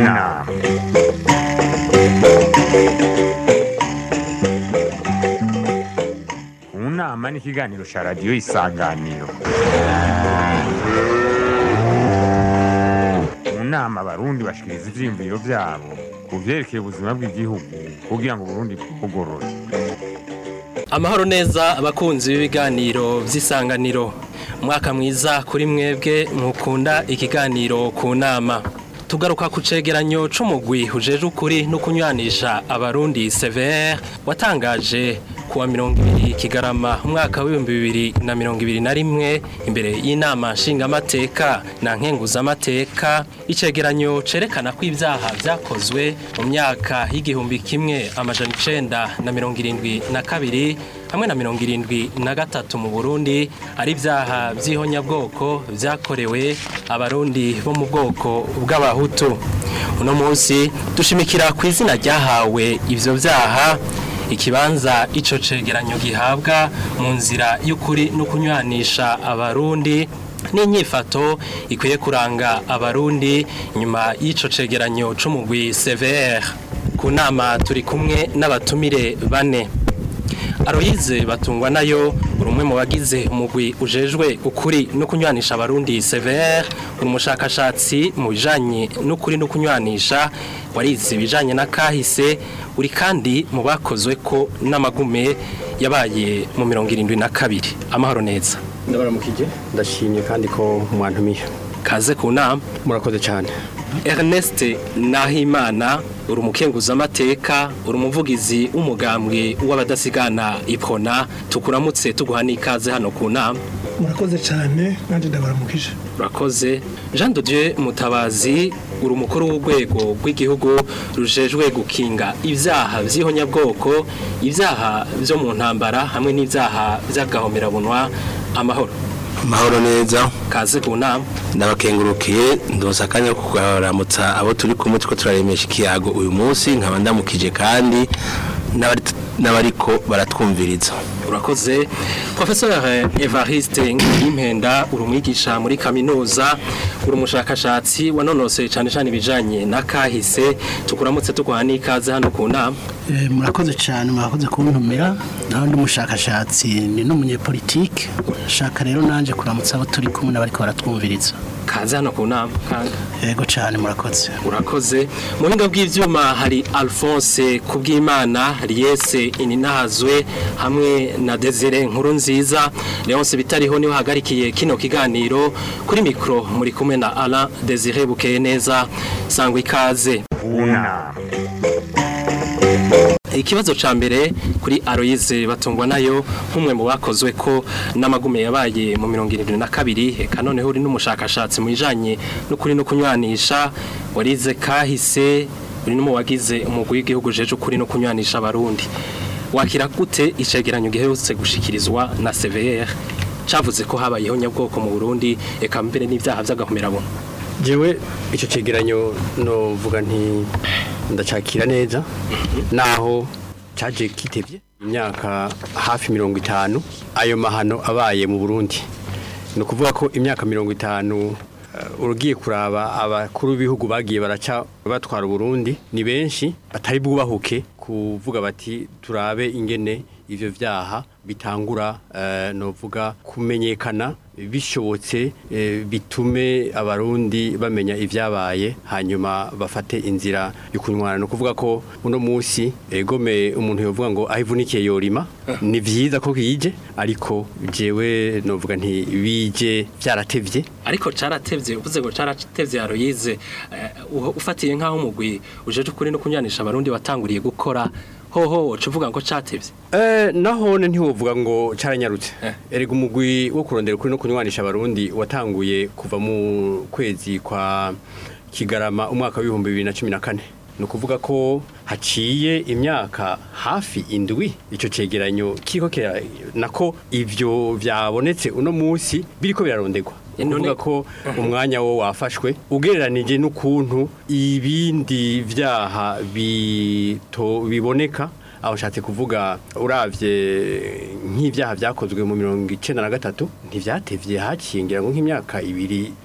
nama mu nama ni ikiganiro cya radiyo isanganiro mu nama abarundi bashikiriza ivyiyumviro vyabo ku vyerekeye ubuzima bw'igihugu kugira ngo uburundi bwugorore amahoro neza abakunzi b'ibiganiro by'isanganiro umwaka mwiza kuri mwebwe mukunda ikiganiro ku nama tugaruka ku cegeranyo c'umugwi ujeje ukuri no kunywanisha abarundi severe watangaje kuwa mirongo ibiri kigarama umwaka w'ibihumbi bibiri na mirongo ibiri na rimwe imbere y'inama nshingamateka na nkenguzamateka icegeranyo cerekana ko ibyaha vyakozwe mu myaka y'igihumbi kimwe amajana icenda na mirongo irindwi na kabiri hamwe na mirongo irindwi na gatatu mu burundi ari ibyaha by'ihonyabwoko byakorewe abarundi bo mu bwoko bw'abahutu uno munsi dushimikira ku izina ryahawe ivyo vyaha ikibanza ico cegeranyo gihabwa mu nzira y'ukuri no kunywanisha abarundi n'inyifato ikwiye kuranga abarundi nyuma y'ico cegeranyo c'umugwi CVR ku nama turi kumwe n'abatumire bane Aloyize batungwa nayo uri umwe mu bagize umugwi ujejwe ukuri no kunywanisha abarundi CVR uri umushakashatsi mu bijanye n'ukuri no kunywanisha warize ibijanye na kahise uri kandi mu bakozwe ko n'amagume yabaye mu mirongo irindwi na kabiri amahoro neza ndabaramukije ndashimye kandi ko mwantumiye kaze ku nama murakoze cyane Ernest Nahimana uri umukenguzamateka uri umuvugizi w'umugambwe w'abadasigana ipona tukuramutse tuguha n'ikaze hano ku nama murakoze cyane nanjye ndabaramukije urakoze Jean de Dieu Mutabazi uri umukuru w'urwego rw'igihugu rujejwe gukinga ibyaha by'ihonyabwoko ibyaha byo mu ntambara hamwe n'ibyaha by'agahomerabunwa amahoro mahoro neza kaze ku nama ndabakengurukiye ndonsa akanya ko kugaramutsa abo turi kumwe two turaremesha ikiyago uyu munsi nkaba ndamukije kandi n'abari- n'abariko baratwumviriza urakoze professeur Evariste Ngimpenda uri umwigisha muri kaminuza uri umushakashatsi wanonosoye cyane cyane ibijanye na kahise tukuramutse tuguha n'ikaze hano ku nama Eh, murakoze cyane murakoze kuntumira naho ndi umushakashatsi ni n'umunyepolitike shaka rero nanje kuramutsa abo turi kumwe n'abariko baratwumviriza kaze hano ku nama kandi yego cyane murakoze urakoze mu buhinga bw'ivyuma hari Alphonse Kubwimana Riese Ininahazwe hamwe na Desire Nkuru nziza Leonce bitariho niwe hagarikiye kino kiganiro kuri mikro muri kumwe na Alain Desire Bukeye neza sangwa ikaze mu nama ikibazo ca mbere kuri Aloise batungwa nayo nk'umwe mu bakozwe ko n'amagume yabaye mu mirongo irindwi na kabiri eka noneho uri n'umushakashatsi mu bijanye n'ukuri no kunywanisha warize kahise uri no mu wagize umugwi w'igihugu jeje ukuri no kunywanisha abarundi wakira gute icegeranyo giherutse gushikirizwa na CVR cavuze ko habayeho nyabwoko mu Burundi eka mbere n'ivyaha vy'agahomerabunwa jewe icyo cegeranyo novuga nti ndacakira neza naho caje kitevye imyaka hafi mirongo itanu ayo mahano abaye mu burundi ni ukuvuga ko imyaka mirongo itanu eh, urugiye kuraba abakuru b'ibihugu bagiye baraca batwara uburundi ni benshi batari bwubahuke kuvuga bati turabe ingene ivyo vyaha bitangura eh, novuga kumenyekana bishobotse eh, bitume abarundi bamenya ivyabaye hanyuma bafate inzira yo kunywana no kuvuga ko uno musi egome umuntu yovuga ngo ahivunikiye yorima ni vyiza ko kije ariko jewe novuga nti bije vyaratevye ariko caratevye uvuze ngo caratevye Aloise uh, ufatiye nkaho umugwi ujeje ukuri no kunywanisha abarundi watanguriye gukora hoho woca uvuga ngo catevye Eh, nahone ntiwovuga ngo caranyarutse Eh. erega umugwi wo kurondera ukuri no kunywanisha abarundi watanguye kuva mu kwezi kwa kigarama umwaka w'ibihumbi bibiri na cumi na kane ni ukuvuga ko haciye imyaka hafi indwi icyo cegeranyo kiko kira nako ivyo vyabonetse uno musi biriko birarondegwa Eh, none- kuvuga ko umwanya wo wafashwe ugereranije n'ukuntu ibindi vyaha bito biboneka aho nshatse kuvuga uravye nk'ivyaha vyakozwe mu mirongo icenda na gatatu ntivyatevye haciye ngira ngo nk'imyaka ibiri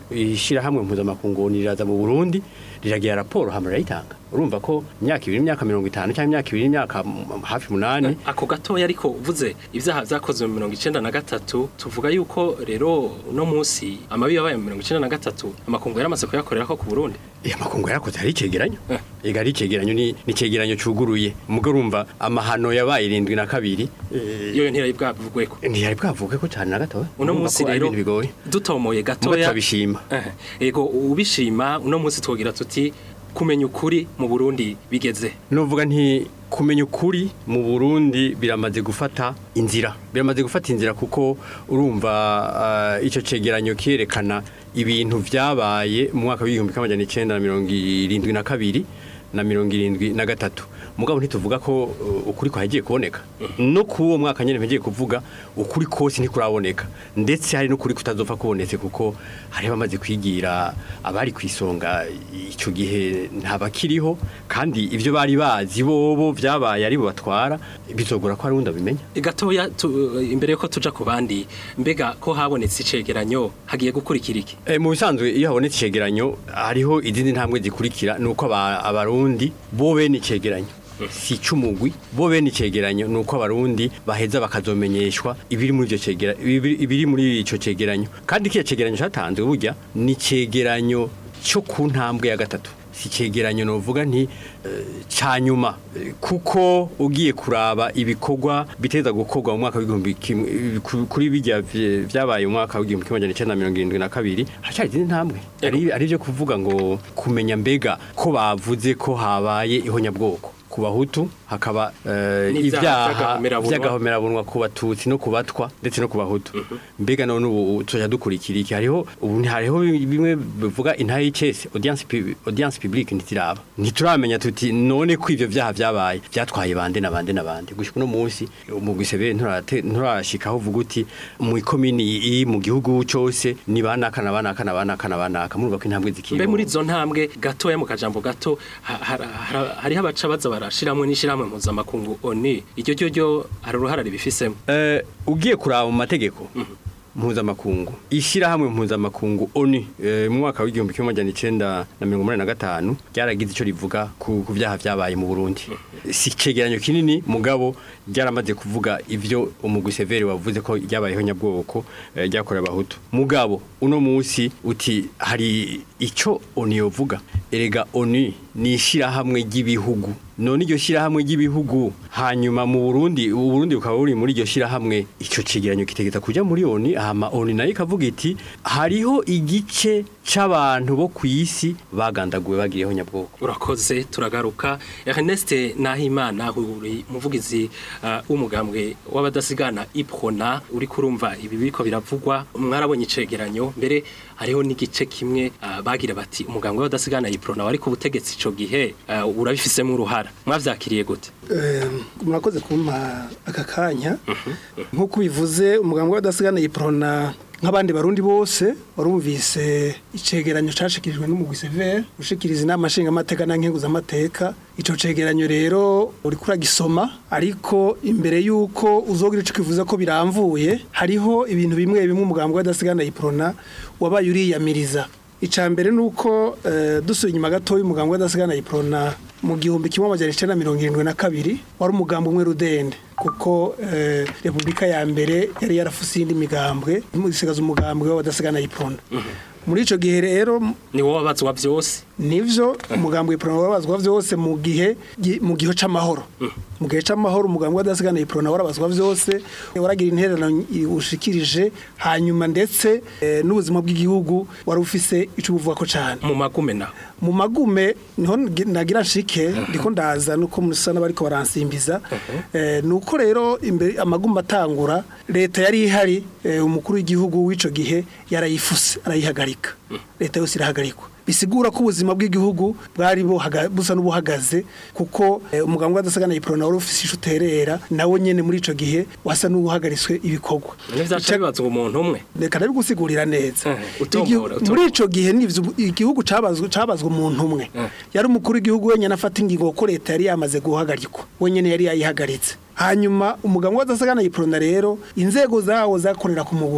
ishyirahamwe mpuzamakungu riraza mu burundi riragira raporo hama rirayitanga urumva ko imyaka ibiri imyaka mirongo itanu cyangwa imyaka ibiri imyaka mm, hafi umunani ako gatoya ariko uvuze ibyaha byakozwe mu mirongo icenda na gatatu tuvuga yuko rero uno munsi amabi yabaye mu mirongo icenda na gatatu amakungu yaramaze kuyakorera ko ku burundi iya makungu yarakoze hari icegeranyo Eh. ega ari icegeranyo ni ni icegeranyo cuguruye mugo urumva amahano yabaye irindwi na kabiri eh, iyo ntiyari bwavugweko ntiyari bwavuge ko cyane na gatoya uno Urumva munsi ko ari rero ibintu bigoye dutomoye mugo gatoya turabishima Eh, ego ubishima uno munsi twogira tuti kumenya ukuri mu burundi bigeze Nuvuga nti kumenya ukuri mu Burundi biramaze gufata inzira biramaze gufata inzira kuko urumva uh, ico cegeranyo kierekana ibintu vyabaye mu mwaka w'igihumbi kimwe amajana icenda na mirongo irindwi na kabiri na mirongo irindwi na gatatu mugabo ntituvuga ko uh, ukuri kwagiye kuboneka no kuwo mwaka nyene mpegiye kuvuga ukuri kose ntikuraboneka ndetse hari n'ukuri kutazopfa kubonetse kuko hari bamaze kwigira abari kwisonga ico gihe ntabakiriho kandi ivyo bari bazi bobo vyabaye ari bo batwara bizogora ko ari wundi abimenya gatoya tu, imbere yuko tuja ku bandi mbega ko habonetse icegeranyo hagiye gukurikira iki E, mu bisanzwe iyo habonetse icegeranyo hariho izindi ntambwe zikurikira nuko aba- abarundi bo bene icegeranyo si icumugwi bo bene icegeranyo nuko abarundi baheza bakazomenyeshwa ibiri muri ivyo cegera ibiri ibiri muri ico cegeranyo kandi kiya cegeranyo catanzwe burya ni cegeranyo cyo ku ntambwe ya gatatu si cegeranyo novuga nti eh, ca nyuma Eh, kuko ugiye kuraba ibikorwa biteza gukorwa mu mwaka w'igihumbi kimwe eh, ku- kuri bijya vye- vyabaye mu mwaka w'igihumbi kimwe amajana icenda na mirongo irindwi na kabiri hacari izindi ntambwe ari ari byo kuvuga ngo kumenya mbega ko bavuze ko habaye ihonyabwoko ku bahutu hakaba eh, N'ivyaha ibyaha vy'agahomerabunwa. vy'agahomerabunwa ku batutsi no ku batwa ndetse no ku bahutu mbega none ubu tuja dukurikira iki hariho ubu nti- hariho bimwe bivuga intara y'icese audience pub- audience publique ntitiraba ntituramenya tuti none ko ivyo vyaha vyabaye vyatwaye bande na bande na bande gushika uno munsi umugwi severe nturate- nturashikaho uvuga uti mu ikomini iri mu gihugu cose ni banaka na banaka na banaka na banaka murumva ko intambwe zikiri mbe muri izo ntambwe gatoya mu kajambo gato ha- ha- ha- hariho abaca baza barashiramwe n'ishirahamwe mpuzamakungu oni iryo ryo ryo hari uruhara ribifisemo Eh, ugiye kuraba mu mategeko mpuzamakungu ishyirahamwe mpuzamakungu oni eh, mu mwaka w'igihumbi kimwe amajana icenda na mirongo umunani na gatanu ryaragize icyo rivuga ku ku byaha vyabaye mu burundi si icegeranyo kinini mugabo ryaramaze kuvuga ivyo umugwi severi wavuze ko ryabayeho nyabwoko eh, ryakorewe abahutu mugabo uno munsi uti hari ico oni yovuga erega oni ni ishyirahamwe ry'ibihugu none iryo shyirahamwe ry'ibihugu hanyuma mu Burundi u Burundi bukaba buri muri iryo shyirahamwe ico cegeranyo kitegeta kuja muri oni hama oni nayo ikavuga iti hariho igice c'abantu bo kw'isi bagandaguwe bagiriyeho nyabwoko urakoze turagaruka Ernest Nahimana uri muvugizi uh, w'umugambwe w'abadasigana iprona uri kurumva ibi biriko biravugwa mwarabonye icegeranyo mbere hariho n'igice kimwe uh, bagira bati umugambwe w'abadasigana iprona wari ku butegetsi ico gihe uh, urabifisemo uruhara mwavyakiriye gute Eh, mwakoze kumpa aka kanya nk'uko ubivuze umuganga w'adasigana yiprona nk'abandi barundi bose warumvise icegeranyo cashikirijwe n'umugwi severe ushikiriza inama nshingamateka na nkenguzamateka ico cegeranyo rero uriko uragisoma ariko imbere y'uko uzogira ico kivuze ko biramvuye hariho ibintu bimwe bimwe umuganga w'adasigana yiprona wabaye uriyamiriza icya mbere ni uko eh, dusuye inyuma gatoya umuganga w'adasigana yiprona mu gihumbi kimwe amajana icenda na mirongo irindwi na kabiri wari umugambi umwe rudende kuko eh, repubulika ya mbere yari yarafuse iyindi migambwe isigaza umugambwe w'abadasigana yiprona muri ico gihe rero ni wowe wabazwa vyose nivyo umugambi w'iprona warabazwa vyose mu gihe gi- mu gihe c'amahoro mu gihe c'amahoro umugambi w'adasigana iprona warabazwa vyose waragira intererano ushikirije hanyuma ndetse eh, n'ubuzima bw'igihugu wari ufise ico buvuga ko cane mu magume naho mu magume niho ngi- nagira nshike ndiko ndaza nuko musa n'abariko baransimbiza eh, nuko rero imbere amagume atangura leta yari ihari eh, umukuru w'igihugu w'ico gihe yarayifuse arayihagarika leta yose irahagarikwa bisigura ko ubuzima bw'igihugu bwari buhaga- busa n'ubuhagaze kuko eh, umuganga w'adasigana yiprona wari ufise ico uterera nawe nyene muri ico gihe wasa n'ubuhagaritswe ibikorwa nivyaca bibazwa umuntu umwe reka ndabigusigurira neza Eh, utomora, Igihu- utomora. muri ico gihe nivyo igihugu cabazwe cabazwe umuntu umwe Eh. yari umukuru w'igihugu wenyene afata ingingo ko leta yari yamaze guhagarikwa wenyene yari yayihagaritse hanyuma umuganga w'adasagana yiprona rero inzego zawo zakorera ku mugumya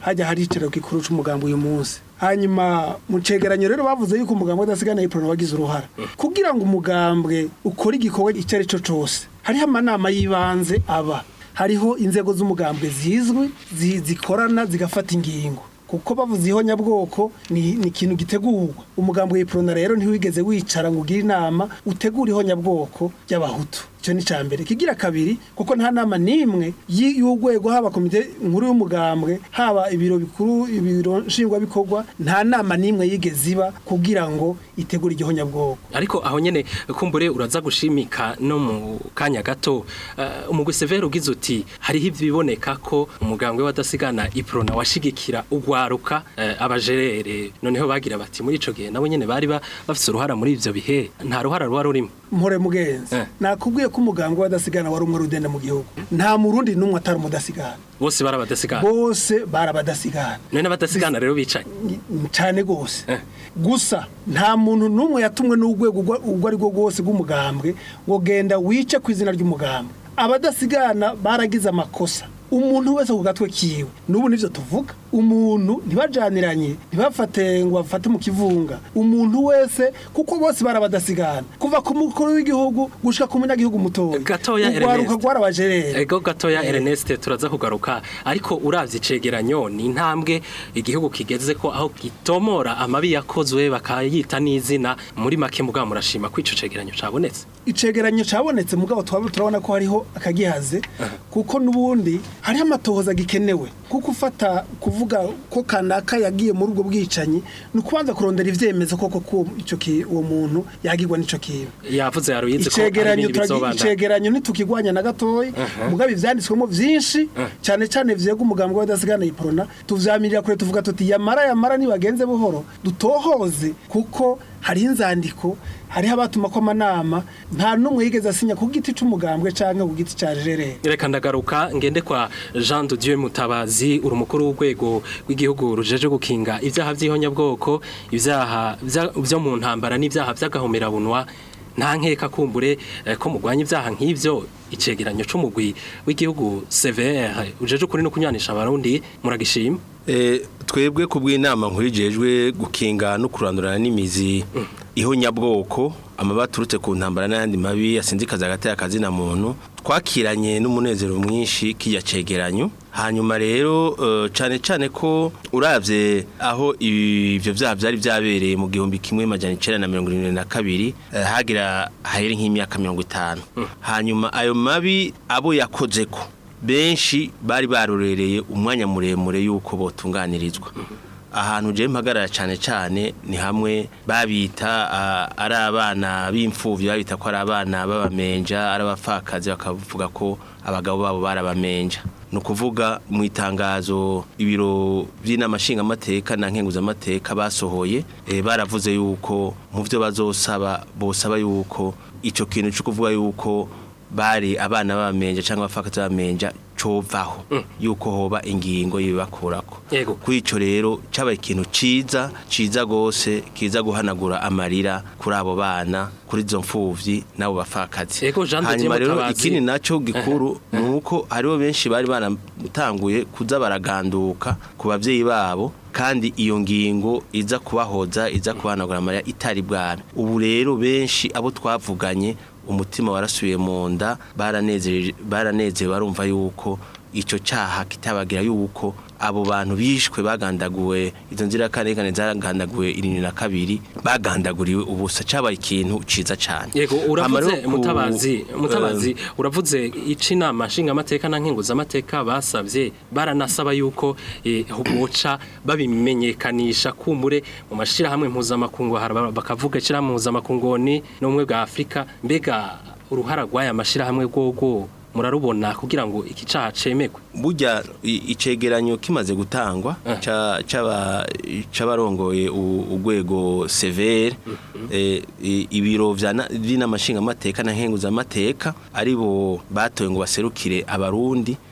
hajya hari iciro gikuru c'umugambi uyu munsi hanyuma mu cegeranyo rero bavuze yuko umugambi wadasigana iprona wagize uruhara kugira ngo umugambwe ukore igikorwa icyo ari cyo cose hariho amanama y'ibanze aba hariho inzego z'umugambwe zizwi zi- zikorana zigafata ingingo kuko bavuze ihonyabwoko ni ni ikintu gitegurwa umugambi w'iprona rero ntiwigeze wicara ngo ugire inama utegure ihonyabwoko ry'abahutu icyo ni icya mbere kigira kabiri kuko nta nama n'imwe y- y'urwego haba komite nkuru y'umugambwe haba ibiro bikuru ibiro nshingwabikorwa nta nama n'imwe yigeze iba kugira ngo itegure igihonyabwoko ariko aho nyene kumbure uraza gushimika no mu kanya gato uh, umugwi severe ugize uti hariho ibiboneka ko umugambwe wadasigana iprona washigikira ugwaruka uh, abajerere noneho bagira bati muri ico gihe nabo nyene bari ba- bafise uruhara muri ivyo bihe nta ruhara ruba rurimo mpore mugenzi Eh. nakubwiye ko umugambwe w'adasigana wari umwe rudende mu gihugu nta murundi n'umwe atari umudasigana bose barabadasigana bose barabadasigana none n'abadasigana rero bicaye cyane rwose Eh. gusa nta muntu n'umwe yatumwe n'urwego urwo- urwo ari rwo rwose rw'umugambwe ngo genda wice ku izina ry'umugambwe abadasigana baragize amakosa umuntu wese ku gatwe kiwe n'ubu nivyo tuvuga umuntu ntibajaniranye ntibafate ngo bafate mu kivunga umuntu wese kuko bose barabadasigana kuva ku mukuru w'igihugu gushika ku munyagihugu mutoya Gatoya urwaruka Ernest. rwarabajerere ego gatoya Ernest turaza kugaruka ariko uravye icegeranyo ni intambwe igihugu kigeze ko aho gitomora amabi yakozwe bakayita n'izina muri make mugabo murashima ko ico cegeranyo cabonetse icegeranyo cabonetse mugabo twaba turabona ko hariho akagihaze kuko nubundi hariho amatohoza gikenewe kuko ufata kuvuga ko kanaka yagiye muri ubwo bwicanyi ni ukubanza kurondera ivyemezo koko ko ico ki- uwo muntu yagirwa n'ico kintu yavuze yaruyize ko hari icegeranyo ibindi turagi- bizobanda icegeranyo ntitukigwanya na gatoya mugabo ivyanditswemo vyinshi cyane cyane vyega umugambi w'adasigana iprona tuvyamirira kure tuvuga tuti yamara yamara nibagenze buhoro dutohoze kuko hariho inzandiko hariho abatuma ko amanama nta n'umwe yigeze asinya ku giti c'umugambwe canke ku giti ca jerere reka ndagaruka ngende kwa Jean de Dieu Mutabazi uri umukuru w'urwego rw'igihugu rujeje gukinga ivyaha vy'ihonyabwoko ivyaha vya- vyo mu ntambara n'ivyaha vy'agahomerabunwa nta nkeka kumbure eh, ko mugwanya ivyaha nk'ivyo icegeranyo c'umugwi w'igihugu CVR ujeje kuri no kunyanisha abarundi muragishima Eh, twebwe ku bw'inama nkurijejwe gukinga no kurandurana n'imizi ihonyabwoko amaba aturutse ku ntambara n'ayandi mabi yasinzikaza hagati y'akazina muntu twakiranye n'umunezero mwinshi k'irya cegeranyo hanyuma rero eh, cane cane ko uravye aho ivyo vyaha vyari vyabereye mu gihumbi kimwe majana icenda na mirongo irindwi na kabiri eh, hagira hahere nk'imyaka mirongo itanu hanyuma ayo mabi abo yakozeko benshi bari barorereye umwanya muremure yuko botunganirizwa ahantu je mpagarara cyane cyane ni hamwe babita ah, ari abana b'imfuvyi babita ko ari abana b'abamenja ari abapfakazi bakavuga ko abagabo babo barabamenja ni ukuvuga mu itangazo ibiro by'inama nshingamateka na nkenguzamateka basohoye eh, baravuze yuko mu byo bazosaba bosaba yuko ico kintu cyo kuvuga yuko bari abana b'abamenja cyangwa abapfakazi b'abamenja covaho yuko hoba ingingo yibakurako Yego. kuri ico rero cabaye ikintu ciza ciza gose kiza guhanagura amarira kuri abo bana kuri izo mfuvyi n'abo bapfakazi Yego, Jean de Dieu hanyuma rero Mutabazi. ikindi naco gikuru ni uko hariho benshi bari baratanguye kuza baraganduka ku bavyeyi babo kandi iyo ngingo iza kubahoza iza kubahanagura amarira itari bwabe ubu rero benshi abo twavuganye umutima warasubiye mu nda baranezereje baranezerewe barumva yuko icyo cyaha kitabagira yuko abo bantu bishwe bagandaguwe izo nzirakarengane zagandaguwe irindwi na kabiri bagandaguriwe ubusa cyabaye ikintu ciza cyane Yego Hama uravuze rero ku- mutabazi mutabazi eh, uravuze ici inama nshingamateka na nkenguzamateka basabye baranasaba yuko eh, boca babimenyekanisha kumbure mu mashirahamwe mpuzamakungu hari bakavuga ishirahamwe mpuzamakungu ni n'ubumwe bwa Afurika mbega uruhara rw'aya mashirahamwe rwogo murarubona kugira ngo iki caha cemegwe burya i- icegeranyo kimaze gutangwa ca- c'aba- c'abarongoye u- urwego severe eh, i- ibiro vya na- vy'inama nshingamateka na nkenguzamateka aribo batoye ngo baserukire abarundi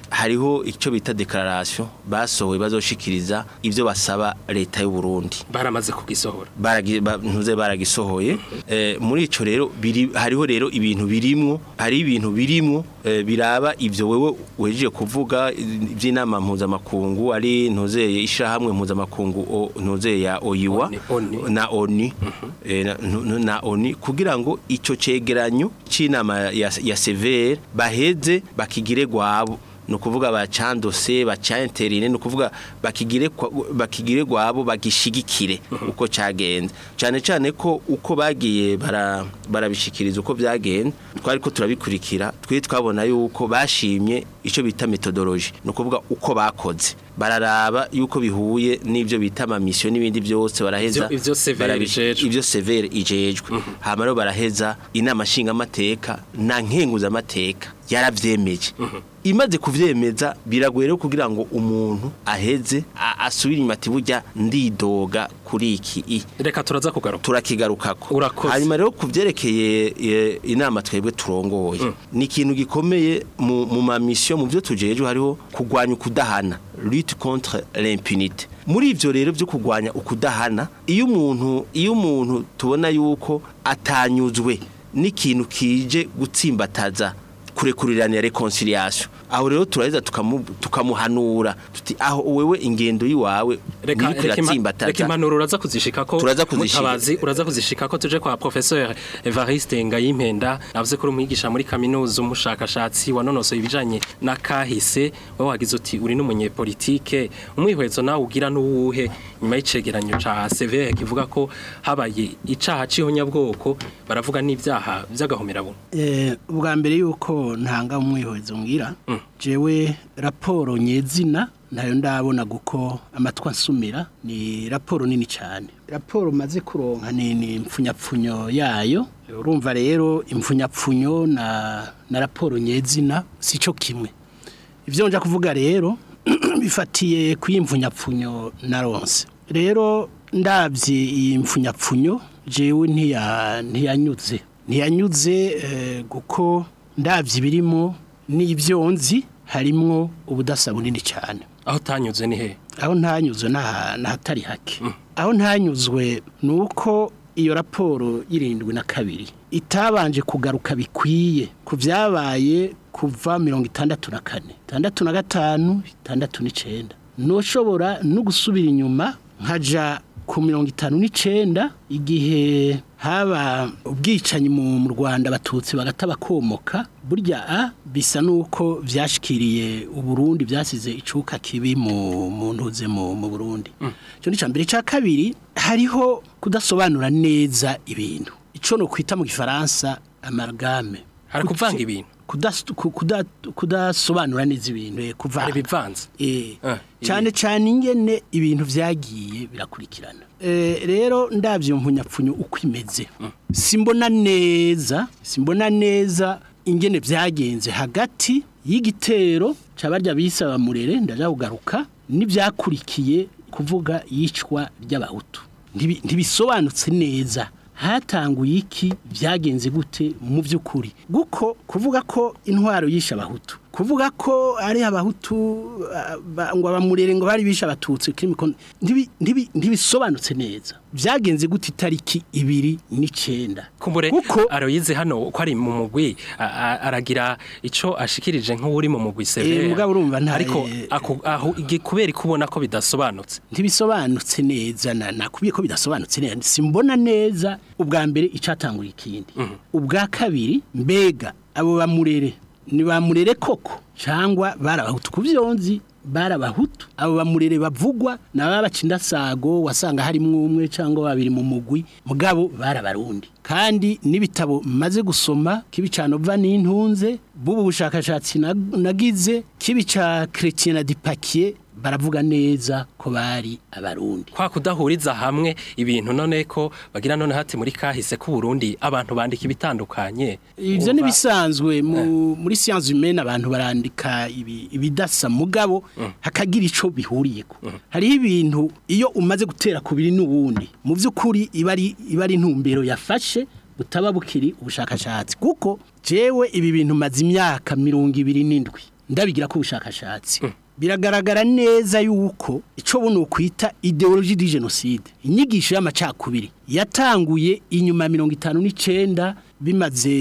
hariho icyo bita declaration basohoye bazoshikiriza ivyo basaba leta y'u Burundi baramaze kugisohora baragi ba- ntuze baragisohoye eh, muri ico rero biri hariho rero ibintu birimwo hari ibintu birimwo eh, biraba ivyo wewe wejeje kuvuga iby'inama mpuzamakungu ari ntuzeye ishahamwe mpuzamakungu o- ntuzeye ya oyiwa Oni- Oni. na oni eh, na- nu- nu- na oni kugira ngo ico cegeranyo c'inama ya, ya severe baheze bakigire gwabo ni ukuvuga bacandose bacainterine ni ukuvuga bakigire kwa- bakigire gwabo bagishigikire uko cagenze cyane cyane ko uko bagiye bara barabishikiriza uko byagenze twari ko turabikurikira twe twabona yuko bashimye ico bita methodology ni ukuvuga uko bakoze bararaba yuko bihuye n'ibyo bita amamisiyo n'ibindi byose baraheza Ivyo- ivyo Severe barabi- ijejwe. ibyo severe ijejwe hama rero baraheza inama nshingamateka na nkenguzamateka yaravyemeje imaze kuvyemeza biragoye rero kugira ngo umuntu aheze a- asubire inyuma ati burya ndidoga kuri iki i reka turaza kugaruka turakigarukako Urakoze. hanyuma rero kuvyerekeye e, inama twebwe turongoye ni ikintu gikomeye mu, mu mamisiyo mu byo tujejwe hariho kugwanya ukudahana lutte contre l'impunité muri ivyo rero byo kugwanya ukudahana iyo umuntu iyo umuntu tubona yuko atanyuzwe n'ikintu kije gutsimbataza kurekuriranira reconciliation aho rero turaheza tukamu, tukamuhanura tuti aho wewe ingendo yiwawe reka iriko reka ima- iratsimbataza reka impanuro uraza kuzishikako Turaza kuzishika. mutabazi uraza kuzishikako tuje kwa professeur Evariste Ngayimpenda navuze ko uri umwigisha muri kaminuza umushakashatsi wanonosoye ibijanye na kahise wowe wagize uti uri n'umunyepolitike umwihwezo nawe ugira n'uwuhe nyuma y'icegeranyo ca severe kivuga ko habaye icaha c'ihonyabwoko baravuga n'ivyaha vy'agahomerabuntu Eh, ubwa mbere yuko ntanga umwihwezo ngira jewe raporo nyezina ntayo ndabona guko amatwi ansumira ni raporo nini cyane raporo maze kuronka ni ni impfunyapfunyo yayo urumva rero impfunyapfunyo na na raporo nyezina sico kimwe ibyo nja kuvuga rero bifatiye ku impfunyapfunyo na ronse rero ndabye iyi mpfunyapfunyo jewe ntiya ntiyanyuze ntiyanyuze eh, kuko ndabye ibirimo n'ibyo nzi harimwo ubudasa bunini cyane aho utanyuze ni he aho ntanyuzwe n'aha- n'ahatari hake aho ntanyuzwe ni uko iyo raporo y'irindwi na kabiri itabanje kugaruka bikwiye ku byabaye kuva mirongo itandatu na kane itandatu na gatanu itandatu n'icyenda ntushobora no gusubira inyuma nkaja ku mirongo itanu n'icyenda igihe haba ubwicanyi mu mu rwanda abatutsi bagata bakomoka burya a bisa n'uko byashikiriye uburundi byasize icuka kibi mu mu ntuze mu mu burundi icyo ni icya mbere icya kabiri hariho kudasobanura neza ibintu icyo ni ukwita mu gifaransa amargame hari kuvanga ibintu Kudas- ku- kuda- kudasobanura neza ibintu eh, hari kuvanga ibivanze Eh, Ah, cyane cyane ingene ibintu vyagiye birakurikirana Eh, rero ndavyo mpunyapfunyo uko imeze simbona neza simbona neza ingene vyagenze hagati y'igitero cabarya bisaba murere ndaja kugaruka n'ivyakurikiye kuvuga yicwa ry'abahutu Ntibi- ntibisobanutse neza hatanguye iki byagenze gute mu by'ukuri guko kuvuga ko intwaro yishe abahutu kuvuga ko ari abahutu ah, ba- ngo abamurere ngo bari bishe abatutsi kiri mikono ntibi- ntibi- ntibisobanutse neza byagenze gute itariki ibiri n'icenda kumbure kuko aroyize hano ko ari mu mugwi a- a- aragira ico ashikirije nk'uri mu mugwi severe Eh, mugabo urumva nta- ariko eh, ako- aho igi- kubera kubona ko bidasobanutse ntibisobanutse neza na nakubiye ko bidasobanutse neza simbona neza ubwa mbere icatangura ikindi ubwa kabiri mbega abo bamurere ni bamurere koko cyangwa barabahutu ku vyonzi barabahutu abo bamurere bavugwa naba bacindasago wasanga harimo umwe cyangwa babiri mu mugwi mugabo barabarundi kandi n'ibitabo maze gusoma kibicano va n'intunze bubu bushakashatsi nag- nagize kibica Chrétien na Dipakier baravuga neza ko bari abarundi kwa kudahuriza hamwe ibintu none ko bagira none hati muri kahise ku Burundi abantu bandika ibitandukanye ivyo Umva- nibisanzwe mu, muri science humaine abantu barandika ibi- ibidasa mugabo hakagira ico bihuriyeko hariho ibintu iyo umaze gutera kubiri n'uwundi mu vy'ukuri iba ari iba ari intumbero yafashe butaba bukiri ubushakashatsi kuko jewe ibi bintu maze imyaka mirongo ibiri n'indwi ndabigira ko ubushakashatsi biragaragara neza yuko icyo buno kwita ideologie di genocide inyigisho y'amacakubiri yatanguye inyuma ya mirongo itanu n'icyenda bimaze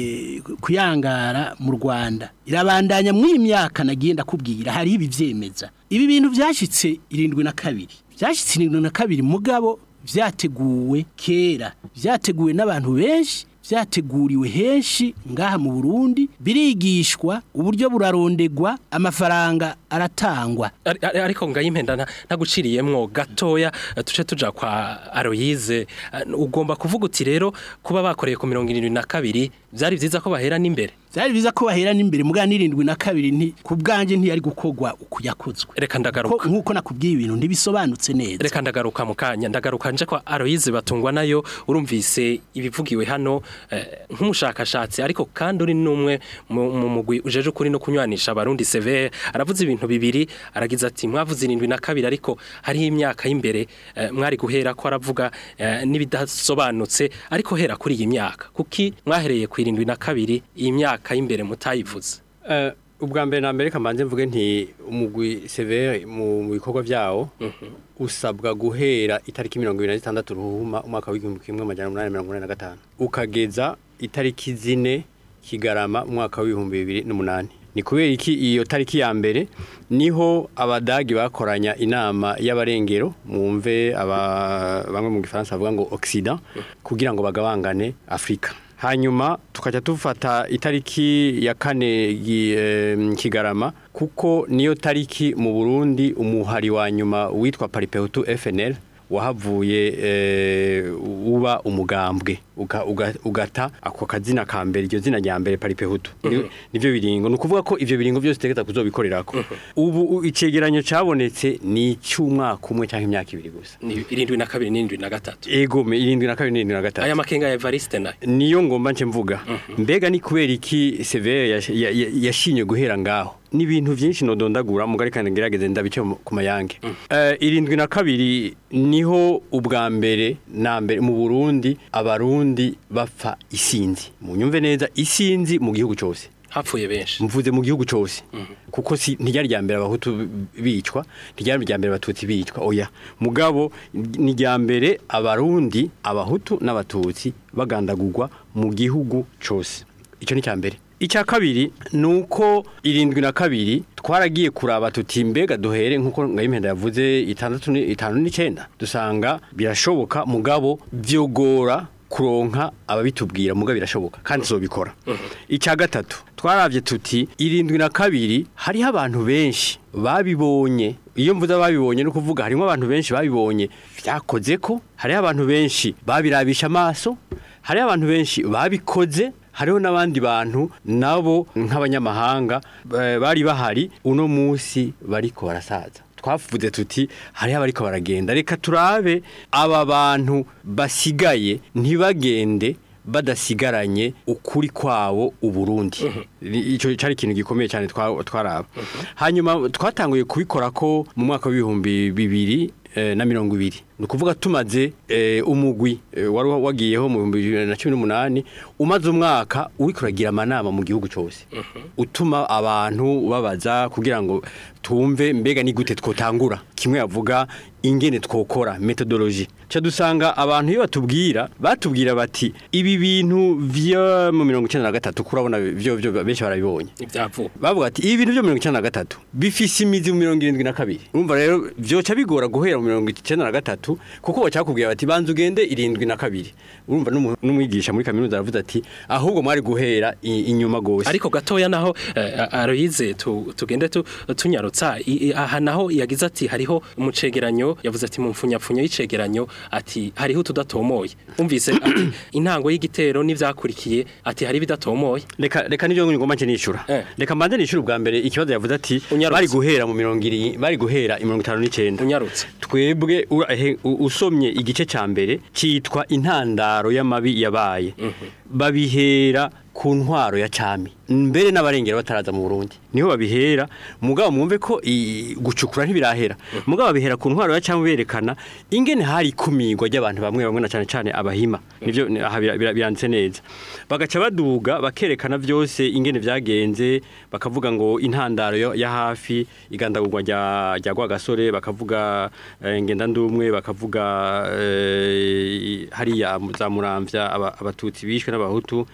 kuyangara mu rwanda irabandanya muri iyi myaka nagiye ndakubwira hari ibi byemeza ibi bintu byashyitse irindwi na kabiri byashyitse irindwi na kabiri mugabo byateguwe kera byateguwe n'abantu benshi byateguriwe henshi ngaha mu Burundi birigishwa uburyo burarondegwa amafaranga aratangwa Ari- ari- ariko ngayimpenda nta- ntaguciriyemwo gatoya eh, tuce tuja kwa Aloyize Eh, ugomba kuvuga uti rero kuba bakoreye ku mirongo irindwi na kabiri byari byiza ko bahera n'imbere byari biza ko bahera n'imbere mugana n'irindwi na kabiri nti ku bwanjye ntiyari gukorwa uko yakozwe reka Ko- ndagaruka nk'uko nakubwiye ibintu ntibisobanutse neza reka ndagaruka mu kanya ndagaruka nje kwa Aloyize batungwa nayo urumvise ibivugiwe hano eh, nk'umushakashatsi ariko kandi uri n'umwe mu mu mugwi ujeje ukuri no kunywanisha abarundi severe aravuze ibintu bibiri aragize ati mwavuze irindwi na kabiri ariko hariho imyaka y'imbere eh, mwari guhera ko aravuga eh, n'ibidasobanutse ariko hera kuri iyi myaka kuki mwahereye ku irindwi na kabiri iyi myaka y'imbere mutayivuze Eh, ubwa mbere na mbere kamanze mvuge nti umugwi severe mu mu bikorwa vyawo usabwa guhera itariki mirongo ibiri na zitandatu ruhuma umwaka w'igihumbi kimwe amajana umunani mirongo inani na gatanu ukageza itariki zine kigarama umwaka w'ibihumbi bibiri n'umunani ni kubera iki iyo tariki ya mbere niho abadagi bakoranya inama y'abarengero mwumve aba bamwe mu gifaransa bavuga ngo Occident kugira ngo bagabangane Afrika hanyuma tukajya dufata itariki ya kane gi- em, kigarama kuko niyo tariki mu Burundi umuhari wa nyuma witwa Paripehutu FNL wahavuye eh, uba umugambwe uga- uga- ugata ako kazina ka mbere iryo zina rya mbere Paripehutu Ni- nivyo biringo ni ukuvuga ko ivyo biringo byose tegeza kuzobikorerako ubu u- icegeranyo cabonetse ni icy'umwaka umwe cyangwa imyaka ibiri gusa ni irindwi na kabiri n'irindwi na gatatu ego me- irindwi na kabiri n'irindwi na gatatu aya makenga ya Evariste nayo niyo ngomba nce mvuga mbega ni kubera iki severe yash- ya- ya- yashinye guhera ngaho ni ibintu byinshi nodondagura mugari kandi ngerageze ndabice mu- ku mayange Eh, irindwi na kabiri niho ubwa mbere na mbere mu Burundi abarundi bapfa isinzi mu nyumve neza isinzi mu gihugu cyose hapfuye benshi mvuze mu gihugu cyose kuko si ntiryari rya mbere abahutu bicwa ntiryari rya mbere abatutsi bicwa oya mugabo ni rya mbere abarundi abahutu n'abatutsi bagandagurwa mu gihugu cyose icyo ni cya mbere icya kabiri ni uko irindwi na kabiri twaragiye kuraba tuti mbega duhere nk'uko ngayimpenda yavuze itandatu ni- itanu n'icyenda dusanga birashoboka mugabo byogora kuronka ababitubwira muga birashoboka kandi zobikora icya gatatu twarabye tuti irindwi na kabiri hariho abantu benshi babibonye iyo mvuze babibonye no kuvuga harimo abantu benshi babibonye byakoze ko hariho abantu benshi babirabisha amaso hariho abantu benshi babikoze hariho n'abandi bantu nabo nk'abanyamahanga eh, bari bahari uno munsi bariko barasaza twavuze tuti hariho abariko baragenda reka turabe aba bantu basigaye ntibagende badasigaranye ukuri kwabo uburundi icyo cyari ikintu gikomeye cyane twa- twaraba hanyuma twatanguye kubikora ko mu mwaka w'ibihumbi bibiri eh, na mirongo ibiri ni ukuvuga tumaze eh, umugwi eh, wari wagiyeho mu bihumbi bibiri na cumi n'umunani umaze umwaka uriko uragira amanama mu gihugu cyose utuma abantu babaza kugira ngo tumve mbega ni gute twotangura kimwe yavuga ingene twokora metodology cyo dusanga abantu iyo batubwira batubwira bati ibi bintu vyo mu mirongo icyenda na gatatu kurabona byo byo benshi barabibonye ibyavuba bavuga ati ibi bintu byo mirongo icyenda na gatatu bifise imizi mu mirongo irindwi na kabiri urumva rero byoca bigora guhera mu mirongo icyenda na gatatu kuko bacakubwira bati banza ugende irindwi na kabiri urumva n'umu- n'umwigisha muri kaminuza aravuze ati ahubwo mwari guhera i- inyuma gose ariko gatoya naho eh, Aloyize tu- tugende tu- tunyarutsa I- i- aha naho yagize ati hariho umucegeranyo yavuze ati mu mfunyapfunyo y'icegeranyo ati hariho tudatomoye umvise ati intango y'igitero n'ivyakurikiye ati hari bidatomoye reka reka nibyo ngomba nce nishura Eh. reka mbanze nishura ubwa mbere ikibazo yavuze ati Unyarutse. bari guhera mu mirongo iri bari guhera i mirongo itanu n'icyenda unyarutse twebwe ura- ehe, u- usomye igice cya mbere cyitwa intandaro y'amabi yabaye babihera ku ntwaro ya cami mbere n'abarengera bataraza mu Burundi niho babihera mugabo mwumve ko i- gucukura ntibirahera mugabo babihera ku ntwaro ya cyangwa berekana ingene hari kumigwa ry'abantu bamwe bamwe na cyane cyane abahima nivyo ni- aha bira- bira- biranditse neza bagaca baduga bakerekana byose ingene vyagenze bakavuga ngo intandaro yo- ya hafi igandagurwa rya rya Rwagasore bakavuga eh, ngenda ndumwe bakavuga eh, hariya za muramvya aba- abatutsi bishwe n'abahutu